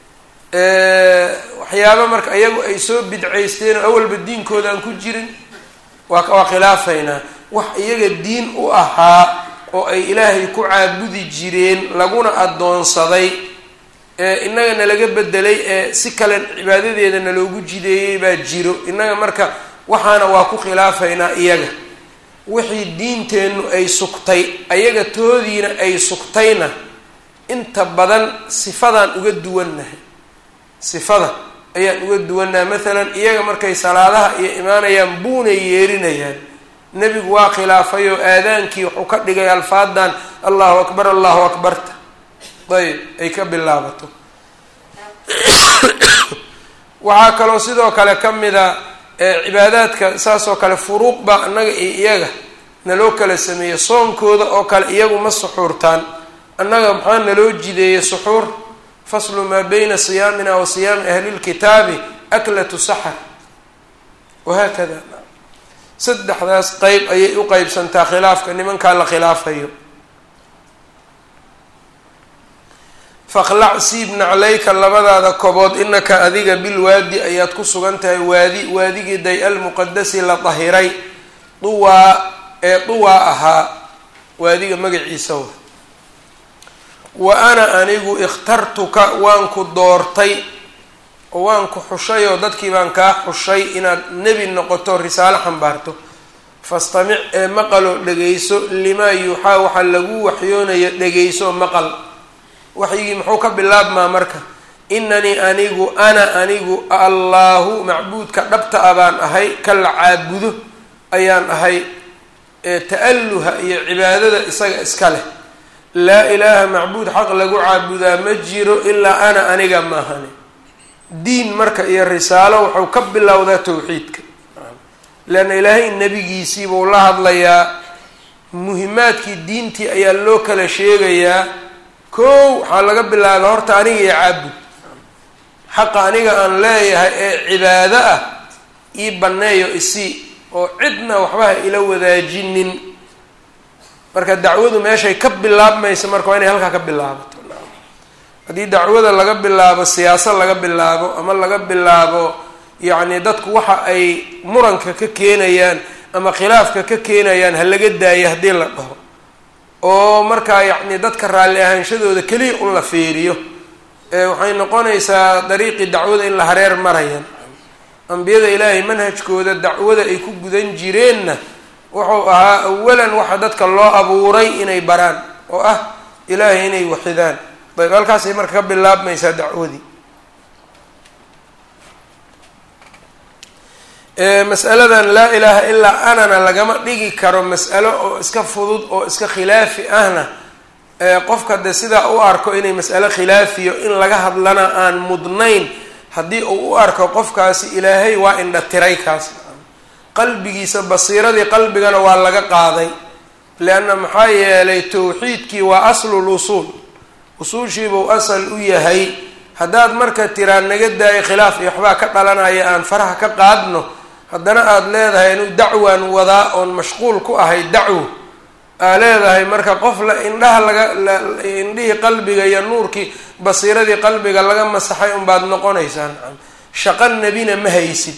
waxyaaba marka iyagu ay soo bidcaysteen oo awalba diinkooda aan ku jirin waa waa khilaafaynaa wax iyaga diin u ahaa oo ay ilaahay ku caabudi jireen laguna addoonsaday ee innaga nalaga bedelay ee si kale cibaadadeeda naloogu jideeyey baa jiro innaga marka waxaana waa ku khilaafaynaa iyaga wixii diinteennu ay sugtay ayaga toodiina ay sugtayna inta badan sifadaan uga duwannahay sifada ayaan uga duwannahay maalan iyaga markay salaadaha iyo imaanayaan buunay yeerinayaan nebigu waa khilaafay oo aadaankii wuxuu ka dhigay alfaadan allahu akbar allahu akbarta ayb ay ka bilaabato waxaa kaloo sidoo kale ka mida cibaadaadka saas oo kale furuuq baa annaga iyo iyaga naloo kala sameeyey soonkooda oo kale iyagu ma suxuurtaan annaga maxaa naloo jideeyey suxuur faslu maa bayna siyaamina wa siyaami ahli lkitaabi aklatu saxar wahaakada saddexdaas qeyb ayay u qeybsantaa khilaafka nimankaa la khilaafayo faqlac siib naclayka labadaada kobood inaka adiga bilwaadi ayaad ku sugan tahay waadi waadigii day almuqadasi la dahiray duwaa ee duwaa ahaa waadiga magaciisa wa wa ana anigu ikhtartuka waan ku doortay oo waan ku xushay oo dadkii baan kaa xushay inaad nebi noqoto risaalo xambaarto fastamic ee maqaloo dhegayso limaa yuuxaa waxaa lagu waxyoonayo dhegayso maqal waxyigii muxuu ka bilaabmaa marka inanii anigu ana anigu allaahu macbuudka dhabta a baan ahay ka la caabudo ayaan ahay ee ta-alluha iyo cibaadada isaga iska leh laa ilaaha macbuud xaq lagu caabudaa ma jiro ilaa ana aniga maahane diin marka iyo risaalo wuxuu ka bilowdaa tawxiidka leanna ilaahay nebigiisiibuu la hadlayaa muhimaadkii diintii ayaa loo kala sheegayaa kow waxaa laga bilaaba horta aniga iyo caabud xaqa aniga aan leeyahay ee cibaado ah ii banneeyo isii oo cidna waxba ha ila wadaajinin marka dacwadu meeshay ka bilaabmaysa marka waa inay halkaa ka bilaabato haddii dacwada laga bilaabo siyaasa laga bilaabo ama laga bilaabo yacni dadku waxa ay muranka ka keenayaan ama khilaafka ka keenayaan ha laga daayo haddii la dhaho oo markaa yacni dadka raalli ahaanshadooda keliya un la fiiriyo waxay noqonaysaa dariiqii dacwada in la hareer marayaan ambiyada ilaahay manhajkooda dacwada ay ku gudan jireenna wuxuu ahaa awalan waxa dadka loo abuuray inay baraan oo ah ilaahay inay waxidaan ayb halkaasay marka ka bilaabmaysaa dacwadii masaladan laa ilaaha ilaa anana lagama dhigi karo mas'alo oo iska fudud oo iska khilaafi ahna qofka de sidaa u arko inay mas'alo khilaafiyo in laga hadlana aan mudnayn haddii uu u arko qofkaasi ilaahay waa indha tiray kaas qalbigiisa basiiradii qalbigana waa laga qaaday leanna maxaa yeelay tawxiidkii waa aslul usuul usuushiibuu asal u yahay haddaad marka tiraa naga daayo khilaaf iyo waxbaa ka dhalanaya aan faraha ka qaadno haddana aada leedahay inuu dacwaan wadaa oon mashquul ku ahay dacwo aa leedahay marka qof la indhaha laga indhihii qalbiga iyo nuurkii basiiradii qalbiga laga masaxay unbaad noqonaysaan shaqo nebina ma haysid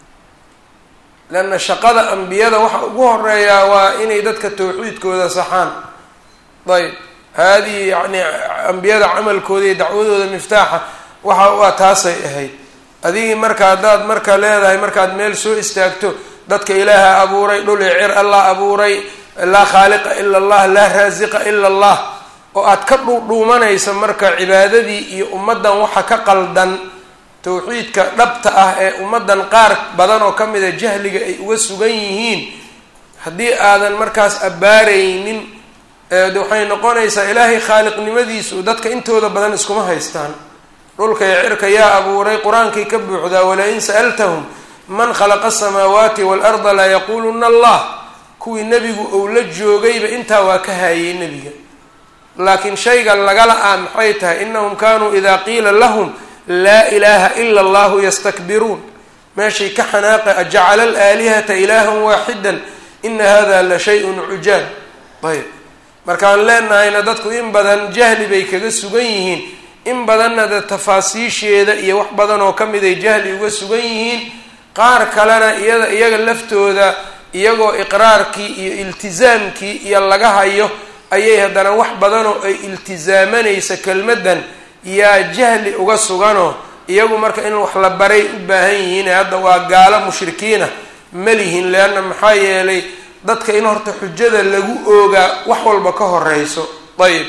leanna shaqada ambiyada waxa ugu horeeyaa waa inay dadka tawxiidkooda saxaan ayb haadihi yacni ambiyada camalkooda iyo dacwadooda miftaaxa waxa u ah taasay ahayd adigii marka haddaad marka leedahay markaad meel soo istaagto dadka ilaaha abuuray dhul i cir allah abuuray laa khaaliqa ila allah laa raasiqa ila allah oo aad ka dhuudhuumanaysa marka cibaadadii iyo ummaddan waxa ka qaldan tawxiidka dhabta ah ee ummaddan qaar badan oo ka mida jahliga ay uga sugan yihiin haddii aadan markaas abbaaraynin waxay noqonaysaa ilaahay khaaliqnimadiisu dadka intooda badan iskuma haystaan dhulka iyo cirka yaa abuuray qur-aankay ka buuxdaa walain sa'altahum man khalaqa asamaawaati waalarda la yaquuluna allah kuwii nebigu ou la joogayba intaa waa ka haayay nebiga laakiin shayga lagala ah maxay tahay inahum kanuu idaa qiila lahum laa ilaaha ila allahu yastakbiruun meeshay ka xanaaqa ajacala alaalihata ilaahan waaxidan ina hada la shay-un cujaab ayb markaan leenahayna dadku in badan jahli bay kaga sugan yihiin in badanna de tafaasiisheeda iyo wax badan oo ka mid ay jahli uga sugan yihiin qaar kalena iyada iyaga laftooda iyagoo iqraarkii iyo iltizaamkii iyo laga hayo ayay haddana wax badan oo ay iltizaamanaysa kelmaddan yaa jahli uga suganoo iyagu marka in wax la baray u baahan yihiin hadda waa gaalo mushrikiina malihin leanna maxaa yeelay dadka in horta xujada lagu oogaa wax walba ka horeyso ayib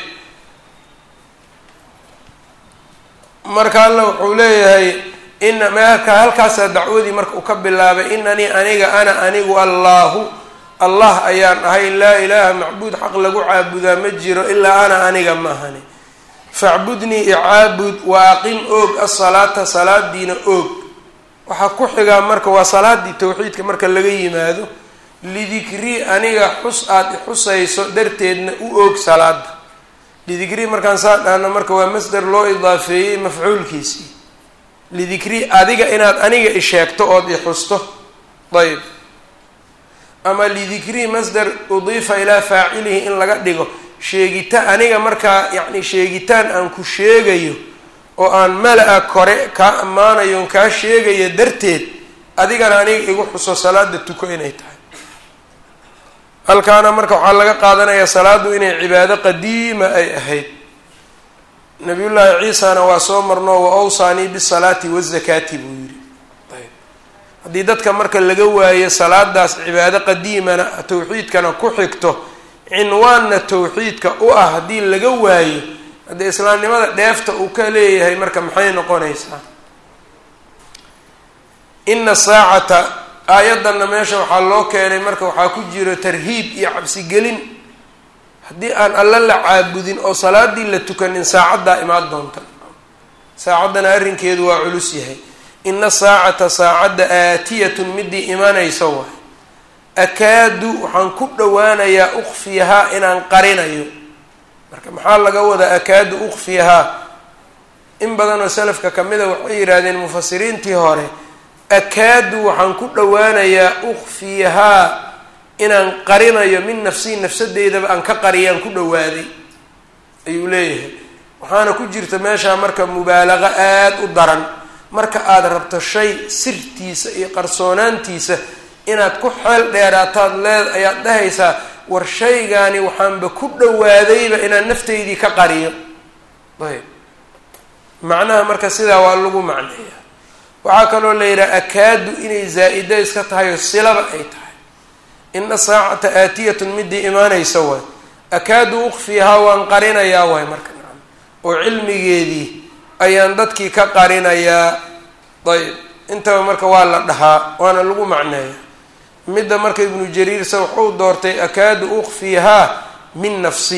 marka alla wuxuu leeyahay ina meelka halkaasaa dacwadii marka uu ka bilaabay inanii aniga ana anigu allaahu allah ayaan ahay laa ilaaha macbuud xaq lagu caabudaa ma jiro ilaa ana aniga ma ahani facbudnii icaabud wa aqim oog asalaata salaadiina oog waxaa ku xigaa marka waa salaadii tawxiidka marka laga yimaado lidikrii aniga xus aada ixusayso darteedna u oog salaada lidikrii markaan saa dhahno marka waa masder loo idaafeeyey mafcuulkiisii lidikrii adiga inaad aniga isheegto ood ixusto ayb ama lidikrii masder udiifa ilaa faacilihi in laga dhigo sheegita aniga markaa yacni sheegitaan aan ku sheegayo oo aan mala-a kore kaa ammaanayo on kaa sheegayo darteed adigana aniga igu xuso salaada tuko inay tahay halkaana marka waxaa laga qaadanayaa salaadu inay cibaado qadiima ay ahayd nabiyullaahi ciisana waa soo marno wa awsaanii bisalaati wazakaati buu yidhi ayb haddii dadka marka laga waayo salaadaas cibaado qadiimana tawxiidkana ku xigto cinwaanna tawxiidka u ah haddii laga waayo haddii islaamnimada dheefta uu ka leeyahay marka maxay noqonaysaa ina saacata aayaddanna meesha waxaa loo keenay marka waxaa ku jiro tarhiib iyo cabsigelin haddii aan alla la caabudin oo salaadii la tukanin saacaddaa imaan doonta saacaddana arrinkeedu waa culus yahay ina saacata saacadda aatiyatun midii imanaysa waay akaadu waxaan ku dhowaanayaa ukfiyahaa inaan qarinayo marka maxaa laga wadaa akaadu ukfiyahaa in badanoo salafka kamida waxay yidhaahdeen mufasiriintii hore akaadu waxaan ku dhowaanayaa ukfiyahaa inaan qarinayo min nafsii nafsadeydaba aan ka qariyaan ku dhowaaday ayuu leeyahay waxaana ku jirta meeshaa marka mubaalaqa aada u daran marka aada rabto shay sirtiisa iyo qarsoonaantiisa inaad ku xeel dheeraataad leed ayaad dhahaysaa war shaygaani waxaanba ku dhowaadayba inaan naftaydii ka qariyo ayb macnaha marka sidaa waa lagu macneeya waxaa kaloo la yidhaha akaadu inay zaa-ida iska tahay oo silaba ay tahay ina saacata aatiyatun midii imaanaysa waay akaadu ukfihaa waan qarinayaa waay marka nacam oo cilmigeedii ayaan dadkii ka qarinayaa ayb intaba marka waa la dhahaa waana lagu macneeya midda marka ibnu jariirse wuxuu doortay akaadu ukfihaa min nafsi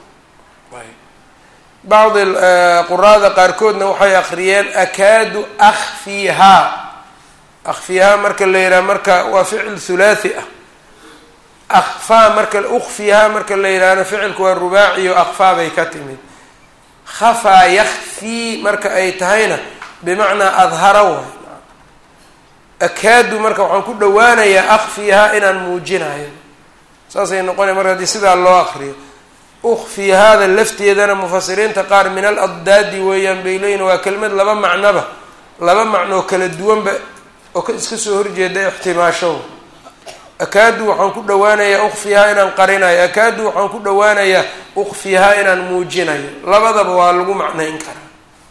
bacdi quraada qaarkoodna waxay akriyeen akaadu akfihaa akfihaa marka la yidhaha marka waa ficil hulaathi ah akfaa marka ukfihaa marka la yidhahna ficilku waa rubaaci o akfaa bay ka timid khafaa yakfii marka ay tahayna bimacnaa adhara waay akaadu marka waxaan ku dhowaanayaa akfiyahaa inaan muujinayo saasay noqonaya marka haddii sidaa loo akriyo ukfiyahaada lafteedana mufasiriinta qaar min al addaadi weeyaan bay leeyihin waa kelimad laba macnoba laba macnoo kala duwanba oo ka iska soo horjeeda ixtimaasho akaadu waxaan ku dhowaanayaa ukfiyahaa inaan qarinayo akaadu waxaan ku dhowaanayaa ukfiyahaa inaan muujinayo labadaba waa lagu macnayn karaa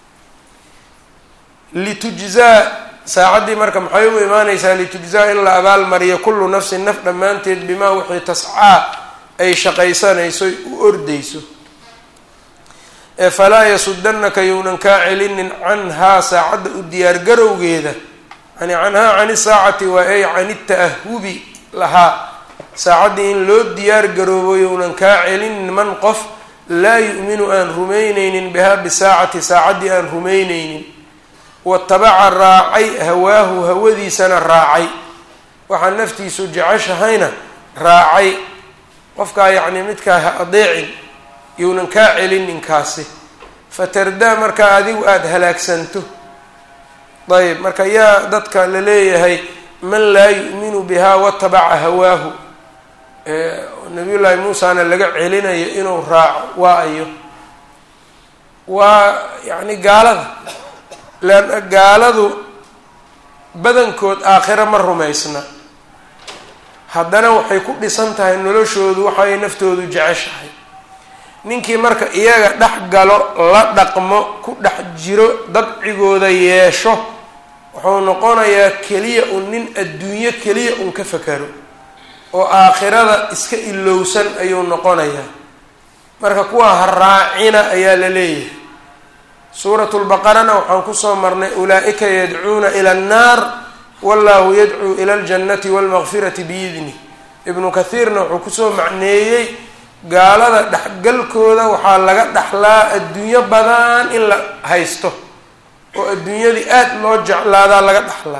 litujzaa saacaddii marka maxay u imaanaysaa litujzaa in la abaalmariyo kullu nafsin naf dhammaanteed bimaa wixii tascaa ay shaqaysanayso u ordayso ee falaa yasudanaka younan kaa celinin canhaa saacadda u diyaargarowgeeda yani canhaa cani saacati waa ay cani ta'ahubi lahaa saacaddii in loo diyaar garoobo younan kaa celinin man qof laa yu'minu aan rumaynaynin bihaa bisaacati saacaddii aan rumaynaynin watabaca raacay hawaahu hawadiisana raacay waxaa naftiisu jeceshahayna raacay qofkaa yacni midkaa ha adeecin younan kaa celin ninkaasi fatardaa markaa adigu aada halaagsanto ayb marka yaa dadka la leeyahay man laa yu'minu bihaa watabaca hawaahu nabiy llaahi muusana laga celinayo inuu raaco waa ayo waa yacni gaalada leanna gaaladu badankood aakhiro ma rumaysna haddana waxay ku dhisan tahay noloshoodu waxay naftoodu jeceshahay ninkii marka iyaga dhex galo la dhaqmo ku dhex jiro dabcigooda yeesho wuxuu noqonayaa keliya un nin adduunyo keliya un ka fakaro oo aakhirada iska ilowsan ayuu noqonayaa marka kuwa ha raacina ayaa la leeyahay suuratu lbaqarana waxaan kusoo marnay ulaa-ika yadcuuna ila annaar wallahu yadcuu ila aljannati walmaqfirati biidnih ibnu kathiirna wuxuu kusoo macneeyey gaalada dhexgalkooda waxaa laga dhaxlaa adduunyo badan in la haysto oo adduunyadii aada loo jeclaadaa laga dhaxlaa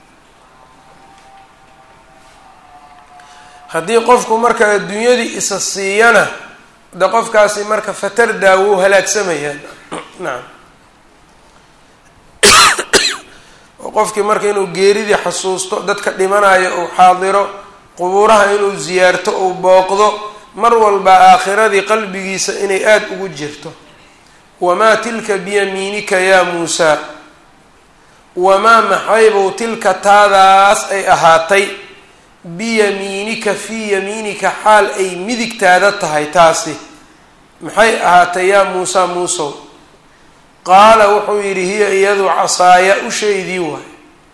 haddii qofku marka adduunyadii isa siiyana de qofkaasi marka fatardaa wuu halaagsamayaan nacam oo qofkii marka inuu geeridii xasuusto dadka dhimanayo uu xaadiro qubuuraha inuu ziyaarto uu booqdo mar walba aakhiradii qalbigiisa inay aada ugu jirto wamaa tilka biyamiinika yaa muusaa wamaa maxaybow tilka taadaas ay ahaatay biyamiinika fii yamiinika xaal ay midigtaada tahay taasi maxay ahaatay yaa muusaa muusow qaala wuxuu yidhi hiya iyadu casaaya ushaydii waay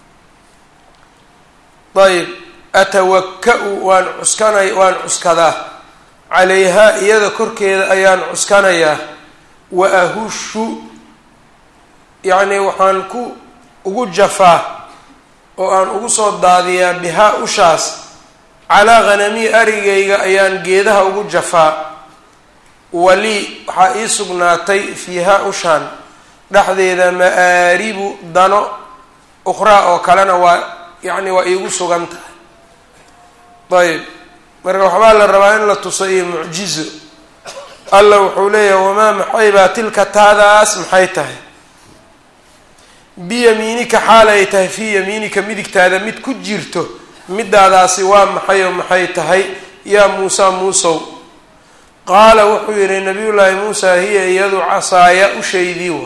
ayb atawaka-u waan cuskanay waan cuskadaa calayhaa iyada korkeeda ayaan cuskanayaa wa ahushu yacnii waxaan ku ugu jafaa oo aan ugu soo daadiyaa bihaa ushaas calaa hanamii arigayga ayaan geedaha ugu jafaa walii waxaa ii sugnaatay fiihaa ushaan dhexdeeda ma-aaribu dano ukhraa oo kalena waa yacni waa iigu sugan tahay ayb marka waxbaa la rabaa in la tuso iyo mucjizo alla wuxuu leeyahay wamaa maxay baa tilka taadaas maxay tahay biyamiinika xaal ay tahay fii yamiinika midigtaada mid ku jirto midaadaasi waa maxay oo maxay tahay yaa muusaa muusow qaala wuxuu yihi nabiyullaahi muusaa hiya iyadu casaaya ushaydii waay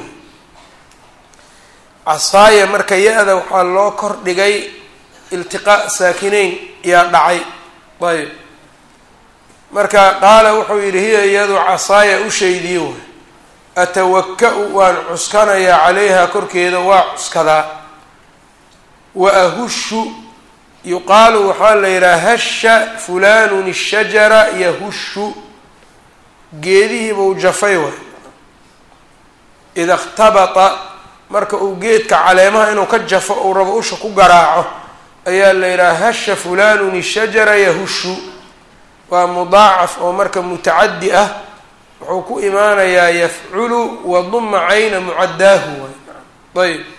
casaaya marka ya-da waxaa loo kor dhigay iltiqaa saakinayn yaa dhacay ayb marka qaala wuxuu yidhi hiya iyadu casaaya ushaydii waay atawaka-u waan cuskanayaa calayha korkeeda waa cuskadaa wa ahushu yuqaalu waxaa la yidhaha hasha fulanun ishajara yahushu geedihiibuu jafay waay ida اkhtabata marka uu geedka caleemaha inuu ka jafo uu rabo usha ku garaaco ayaa la yidhaha hasha fulanun ishajara yahushu waa mudaacaf oo marka mutacadi ah wuxuu ku imaanayaa yafculu waduma cayna mucaddaahu waay ayb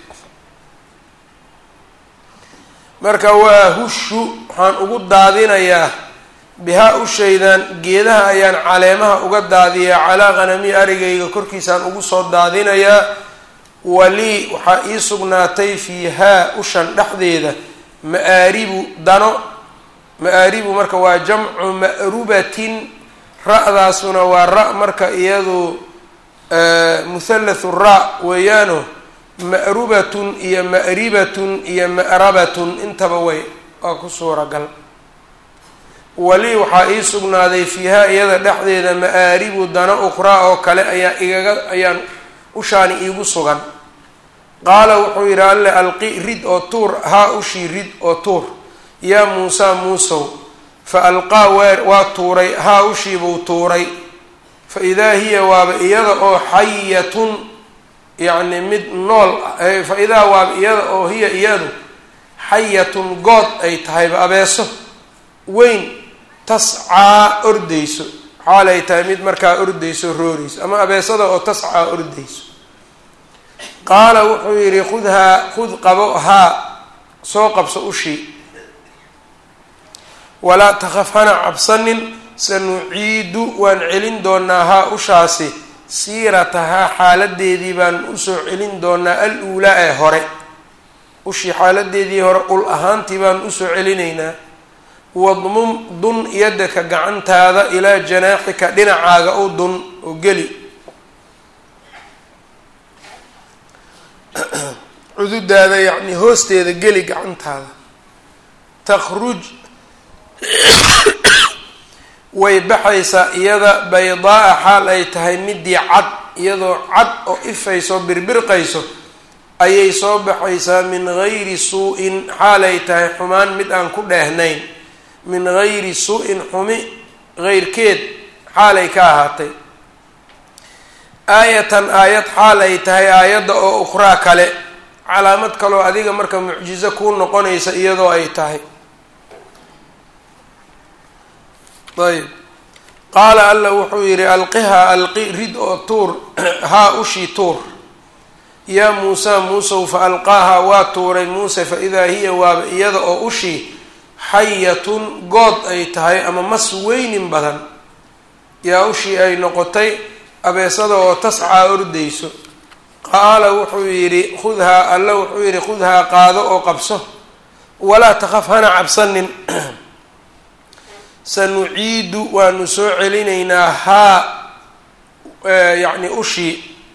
marka waa hushu waxaan ugu daadinayaa bihaa ushaydan geedaha ayaan caleemaha uga daadiyaa calaa qanami arigayga korkiisaan ugu soo daadinayaa walii waxaa ii sugnaatay fiihaa ushan dhexdeeda ma-aaribu dano ma-aaribu marka waa jamcu ma'rubatin ra-daasuna waa ra- marka iyadu muhallathu ra weeyaano ma'rubatun iyo ma'ribatun iyo ma'rabatun intaba way waa ku suuragal wali waxaa ii sugnaaday fiihaa iyada dhexdeeda ma-aaribu dano ukhraa oo kale ayaa igaga ayaan ushaani iigu sugan qaala wuxuu yidhi alle alqi rid oo tuur haa ushii rid oo tuur yaa muusaa muusow fa alqaa weer waa tuuray haa ushiibuu tuuray fa idaa hiya waaba iyada oo xayatun yacni mid nool fa idaa waaba iyada oo hiya iyadu xayatun good ay tahayba abeeso weyn tascaa ordayso xaalay tahay mid markaa ordayso roorayso ama abeesada oo tascaa ordayso qaala wuxuu yidhi khudhaa khud qabo haa soo qabso ushii walaa takhaf hana cabsanin sanuciidu waan celin doonaa haa ushaasi siiratahaa xaaladeedii baan usoo celin doonaa al uulaa ee hore ushii xaaladeedii hore ul ahaantii baan usoo celinaynaa wadmum dun yadaka gacantaada ilaa janaaxika dhinacaaga u dun oo geli cududaada yacni hoosteeda geli gacantaada takhruj way baxaysaa iyada baydaa-a xaal ay tahay midii cad iyadoo cad oo ifayso birbirqayso ayay soo baxaysaa min gayri suu-in xaalay tahay xumaan mid aan ku dheehnayn min gayri suu-in xumi heyrkeed xaalay ka ahaatay aayatan aayad xaal ay tahay aayadda oo ukhraa kale calaamad kaloo adiga marka mucjizo kuu noqonaysa iyadoo ay tahay ayb qaala alla wuxuu yidhi alqihaa alqi rid oo tuur haa ushii tuur yaa muusa muusow fa alqaahaa waa tuuray muuse fa idaa hiya waaba iyada oo ushii xayatun good ay tahay ama mas weynin badan yaa ushii ay noqotay abeesada oo tascaa ordayso qaala wuxuu yidhi khudhaa alla wuxuu yidhi khudhaa qaado oo qabso walaa takhaf hana cabsanin sanuciidu waanu soo celinaynaa haa yacni ushii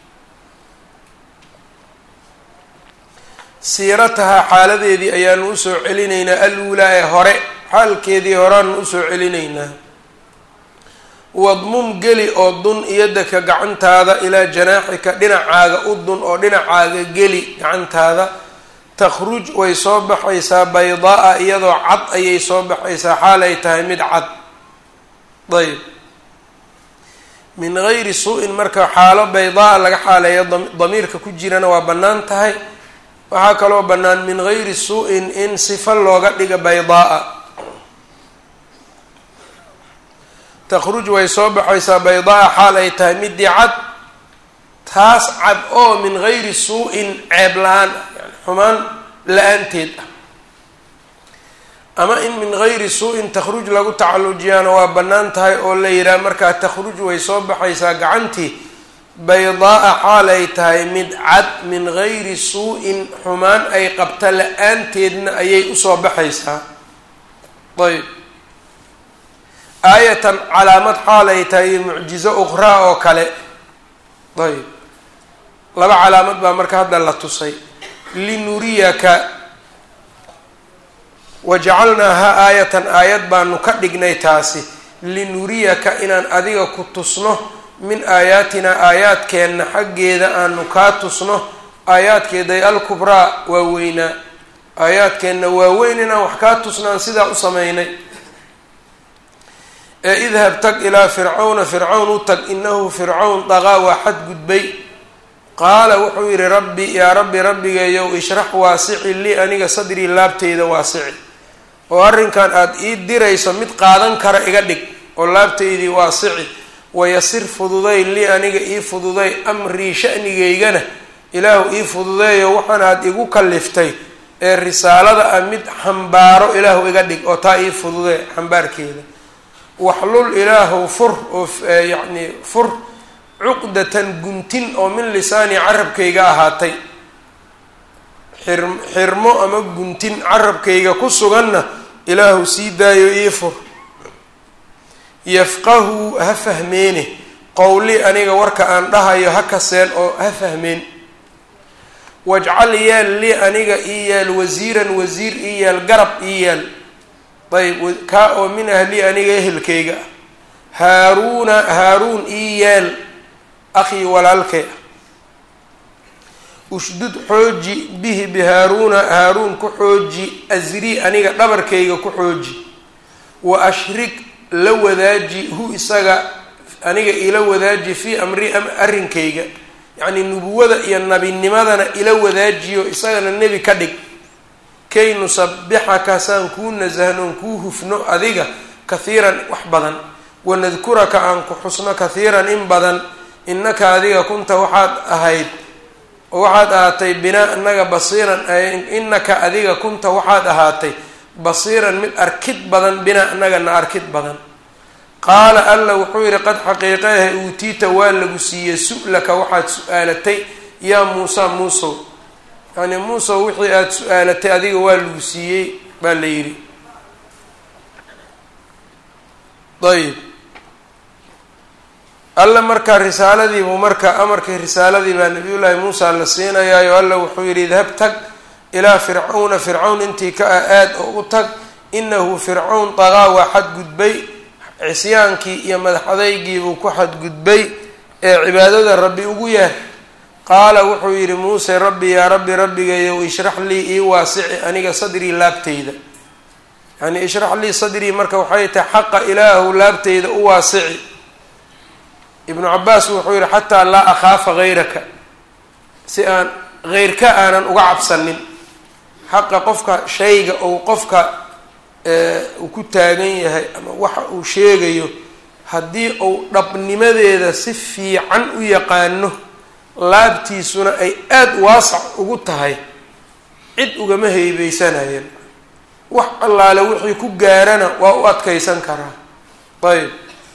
siiratahaa xaaladeedii ayaanu usoo celinaynaa aluulaa ee hore xaalkeedii horeanu usoo celinaynaa wadmum geli oo dun iyadaka gacantaada ilaa janaaxika dhinacaaga u dun oo dhinacaaga geli gacantaada takhruj way soo baxaysaa baydaa-a iyadoo cad ayay soo baxaysaa xaalay tahay mid cad ayb min gayri suu-in marka xaalo baydaa-a laga xaaleeyo damiirka ku jirana waa bannaan tahay waxaa kaloo bannaan min gayri suu-in in sifa looga dhiga baydaa-a takhruj way soo baxaysaa baydaa-a xaal ay tahay midii cad taas cad oo min gayri suu-in ceeb la-aan yani xumaan la-aanteed ah ama in min gayri suu-in takhruj lagu tacallujiyaana waa bannaan tahay oo la yidhaha markaa takhruj way soo baxaysaa gacantii baydaa-a xaal ay tahay mid cad min gayri suu-in xumaan ay qabta la-aanteedna ayay usoo baxaysaa ayb aayatan calaamad xaal ay tahay iyo mucjizo ukhraa oo kale ayb laba calaamad baa marka hadda la tusay linuriyaka wajacalnaahaa aayatan aayad baanu ka dhignay taasi linuriyaka inaan adiga ku tusno min aayaatinaa aayaadkeenna xaggeeda aanu kaa tusno aayaadkeeday alkubraa waa weynaa aayaadkeenna waa weyn inaan wax kaa tusnaan sidaa u sameynay ee idhab tag ilaa fircawna fircawn u tag inahu fircawn daqaa waa xadgudbay qaala wuxuu yidhi rabbi yaa rabbi rabbigeeyow ishrax waasici lii aniga sadrii laabteyda waasici oo arrinkan aada ii dirayso mid qaadan kara iga dhig oo laabteydii waasici wayasir fududay lii aniga ii fududay amrii shanigaygana ilaahu ii fududeeyo waxaan aad igu kaliftay ee risaalada ah mid xambaaro ilaahu iga dhig oo taa ii fududee xambaarkeeda waxlul ilaahu fur oo yacni fur cuqdatan guntin oo min lisaani carabkayga ahaatay xir xirmo ama guntin carabkayga ku suganna ilaahu sii daayo ii fur yafqahu ha fahmeene qowli aniga warka aan dhahayo ha kaseen oo ha fahmeen wajcal yeel lii aniga ii yeel wasiiran wasiir ii yeel garab ii yeel ayb kaa oo min ahli aniga ehelkayga ah haaruuna haaruun ii yeel akhii walaalkay ah ushdud xooji bihi bihaaruuna haaruun ku xooji asrii aniga dhabarkayga ku xooji wa ashrig la wadaaji hu isaga aniga ila wadaaji fii amri arrinkayga yacnii nubuwada iyo nabinimadana ila wadaajiyo isagana nebi ka dhig kay nusabixaka saan kuu nasahnoon kuu hufno adiga kahiiran wax badan wanadkuraka aan ku xusno kahiiran in badan innaka adiga kunta waxaad ahayd oo waxaad ahaatay binaa inaga basiiran innaka adiga kunta waxaad ahaatay basiiran mid arkid badan binaa inagana arkid badan qaala alla wuxuu yidhi qad xaqiiqeehe uutiita waa lagu siiyey su-laka waxaad su-aalatay yaa muusa muusow yacni muusow wixii aada su-aalatay adiga waa lagu siiyey baa la yidhi ayb alla markaa risaaladiibuu marka amarkii risaaladii baa nabiyullaahi muusa la siinayaayo alla wuxuu yidhi idhab tag ilaa fircawna fircawn intii ka ah aad oo u tag inahu fircawn daqaa waa xadgudbay cisyaankii iyo madaxadaygiibuu ku xadgudbay ee cibaadada rabbi ugu yaar qaala wuxuu yidhi muuse rabbi yaa rabbi rabbigayow ishrax lii ii waasici aniga sadrii laabteyda yacni ishrax lii sadrii marka waxay tahay xaqa ilaahu laabteyda u waasici ibnu cabaas wuxuu yihi xataa laa akhaafa hayraka si aan heyrka aanan uga cabsanin xaqa qofka shayga ou qofka uu ku taagan yahay ama waxa uu sheegayo haddii uu dhabnimadeeda si fiican u yaqaano laabtiisuna ay aada waasac ugu tahay cid ugama heybeysanayeen wax allaale wixii ku gaarana waa u adkeysan karaa ayb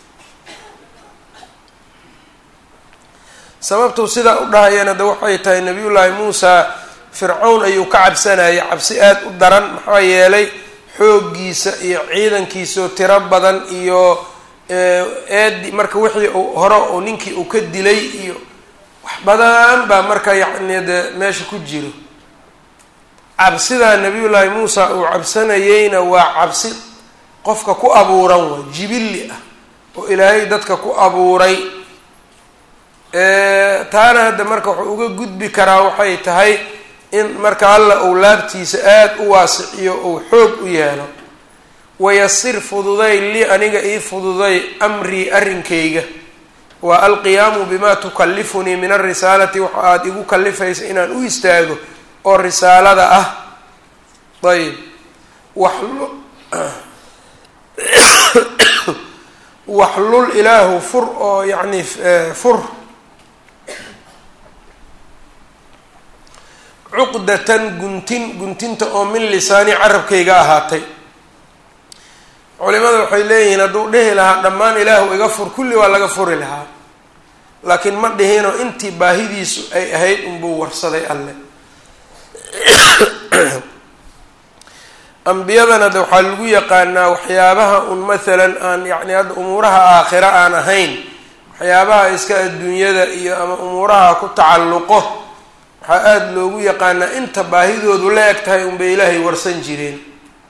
sababtuu sidaa u dhahayana de waxay tahay nabiyullaahi muusa fircawn ayuu ka cabsanayay cabsi aada u daran maxaa yeelay xooggiisa iyo ciidankiisao tiro badan iyo eedi marka wixii uu hore uu ninkii uu ka dilay iyo wax badan baa marka yacni de meesha ku jiro cabsidaa nabiyullaahi muusa uu cabsanayeyna waa cabsi qofka ku abuuran waa jibilli ah oo ilaahay dadka ku abuuray taana hadda marka wuxuu uga gudbi karaa waxay tahay in marka alla uu laabtiisa aada u waasiciyo uu xoog u yeelo wayasir fududay lii aniga ii fududay amrii arrinkayga waa alqiyaamu bimaa tukallifunii min alrisaalati waxa aada igu kallifaysa inaan u istaago oo risaalada ah ayb waxlu waxlul ilaahu fur oo yacni fur cuqdatan guntin guntinta oo min lisaani carabkayga ahaatay culimada waxay leeyihiin hadduu dhihi lahaa dhammaan ilaahu iga fur kulli waa laga furi lahaa laakiin ma dhihinoo intii baahidiisu ay ahayd unbuu warsaday alle ambiyadana de waxaa lagu yaqaanaa waxyaabaha un mathalan aan yacni hadda umuuraha aakhira aan ahayn waxyaabaha iska adduunyada iyo ama umuuraha ku tacalluqo waxaa aada loogu yaqaanaa inta baahidoodu la eg tahay unbay ilaahay warsan jireen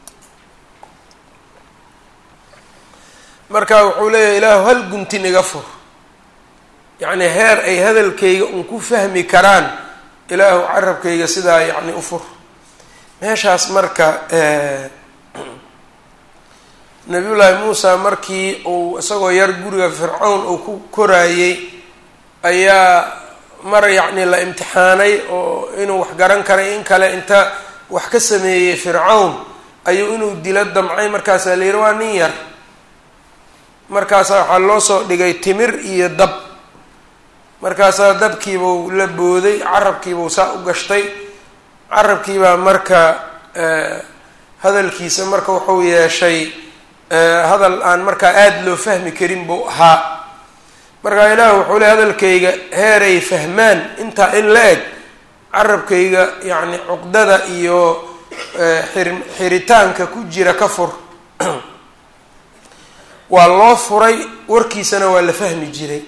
marka wuxuu leeyahay ilaahu hal guntin iga fur yacni heer ay hadalkayga un ku fahmi karaan ilaahu carabkayga sidaa yacni u fur meeshaas marka nabiyullaahi muusa markii uu isagoo yar guriga fircawn uu ku koraayey ayaa mar yacni la imtixaanay oo inuu wax garan karay in kale inta wax ka sameeyey fircawn ayuu inuu dilo damcay markaasaa la yihi waa nin yar markaasaa waxaa loo soo dhigay timir iyo dab markaasaa dabkiibuu la booday carabkiibuu saa u gashtay carabkiibaa marka hadalkiisa marka wuxuu yeeshay hadal aan markaa aada loo fahmi karin buu ahaa markaa ilaah wuxuu ley hadalkayga heeray fahmaan intaa in la eg carabkayga yacni cuqdada iyo xir xiritaanka ku jira ka fur waa loo furay warkiisana waa la fahmi jiray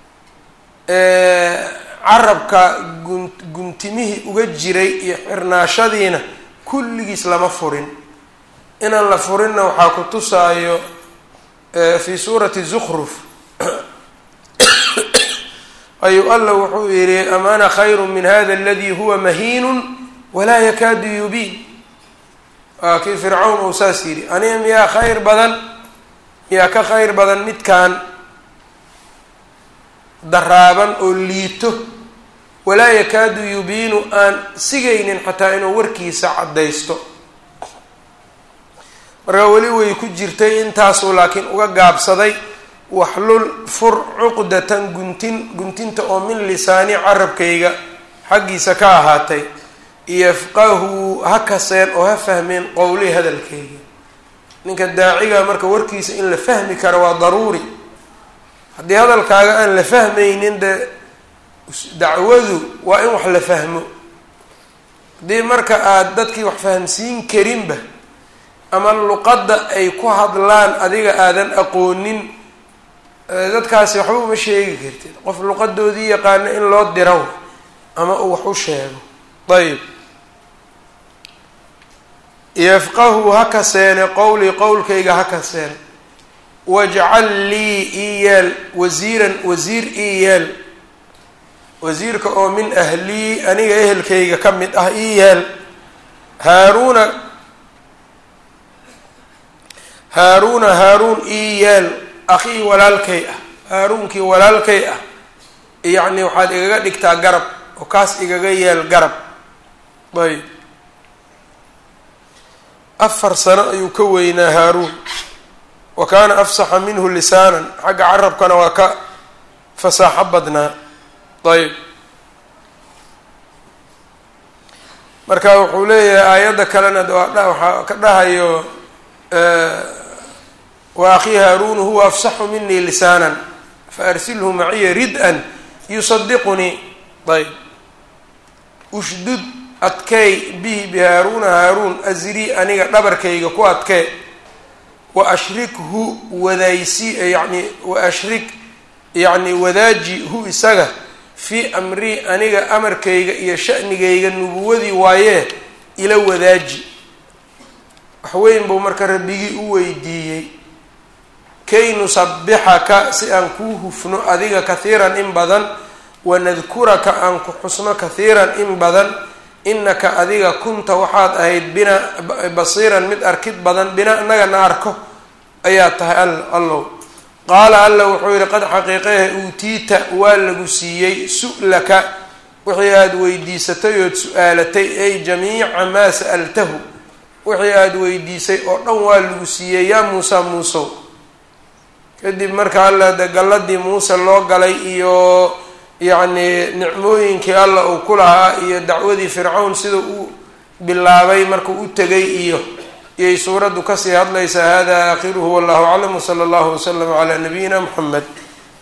carabka gun guntimihii uga jiray iyo xirnaashadiina kulligiis lama furin inaan la furinna waxaa ku tusaayo fi suurati zukruf ayuu alla wuxuu yihi am ana khayru min hada aladi huwa mahiinun walaa yakaadu yubiin waa kii fircawn uu saas yidhi aniga miyaa khayr badan miyaa ka khayr badan midkaan daraaban oo liito walaa yakaadu yubiinu aan sigaynin xataa inuu warkiisa caddaysto markaa weli way ku jirtay intaasuu laakiin uga gaabsaday waxlul fur cuqdatan guntin guntinta oo min lisaani carabkayga xaggiisa ka ahaatay yafqahu ha kaseen oo ha fahmeen qowlii hadalkayga ninka daaciga marka warkiisa in la fahmi karo waa daruuri haddii hadalkaaga aan la fahmaynin de dacwadu waa in wax la fahmo haddii marka aada dadkii wax fahamsiin karinba ama luqadda ay ku hadlaan adiga aadan aqoonin dadkaasi waxba uma sheegi kartid qof luqadoodii yaqaano in loo diro ama uu wax u sheego ayb yafqahu ha kaseene qowlii qowlkayga ha kaseene wajcal lii ii yeel wasiiran wasiir ii yeel wasiirka oo min ahlii aniga ehelkayga ka mid ah ii yeel haaruuna haaruuna haaruun ii yeel akhii walaalkay ah haaruunkii walaalkay ah yacni waxaad igaga dhigtaa garab oo kaas igaga yeel garab ayb afar sano ayuu ka weynaa haaruun wa kaana afsaxa minhu lisaanan xagga carabkana waa ka fasaaxo badnaa ayb marka wuxuu leeyahay aayadda kalena waxaa ka dhahayo wa akhii haaruun huwa afsaxu minii lisaanan faarsilhu maciya rid-an yusadiqunii ayb ushdud adkeey bihi bihaaruuna haaruun asrii aniga dhabarkayga ku adkee wa ashrikhu wadaysi yani wa ashrik yacni wadaaji hu isaga fii amrii aniga amarkayga iyo shanigayga nubuwadii waayee ila wadaaji waxweyn buu marka rabbigii u weydiiyey kay nusabixaka si aan kuu hufno adiga kahiiran in badan wanadkuraka aan ku xusno kahiiran in badan inaka adiga kunta waxaad ahayd bina basiiran mid arkid badan bina inagana arko ayaa tahay allow qaala alla wuxuu yihi qad xaqiiqehe uutiita waa lagu siiyey su-laka wixii aada weydiisatay ood su-aalatay ay jamiica maa sa'altahu wixii aada weydiisay oo dhan waa lagu siiyey yaa muusa muusow kadib marka alla de galladii muuse loo galay iyo yacni nicmooyinkii alla uu ku lahaa iyo dacwadii fircawn sida uu bilaabay markuu u tegay iyo iyay suuraddu kasii hadlaysaa hada aakhiruhu wallahu aclam wsala allahu waslama calaa nabiyina muxamed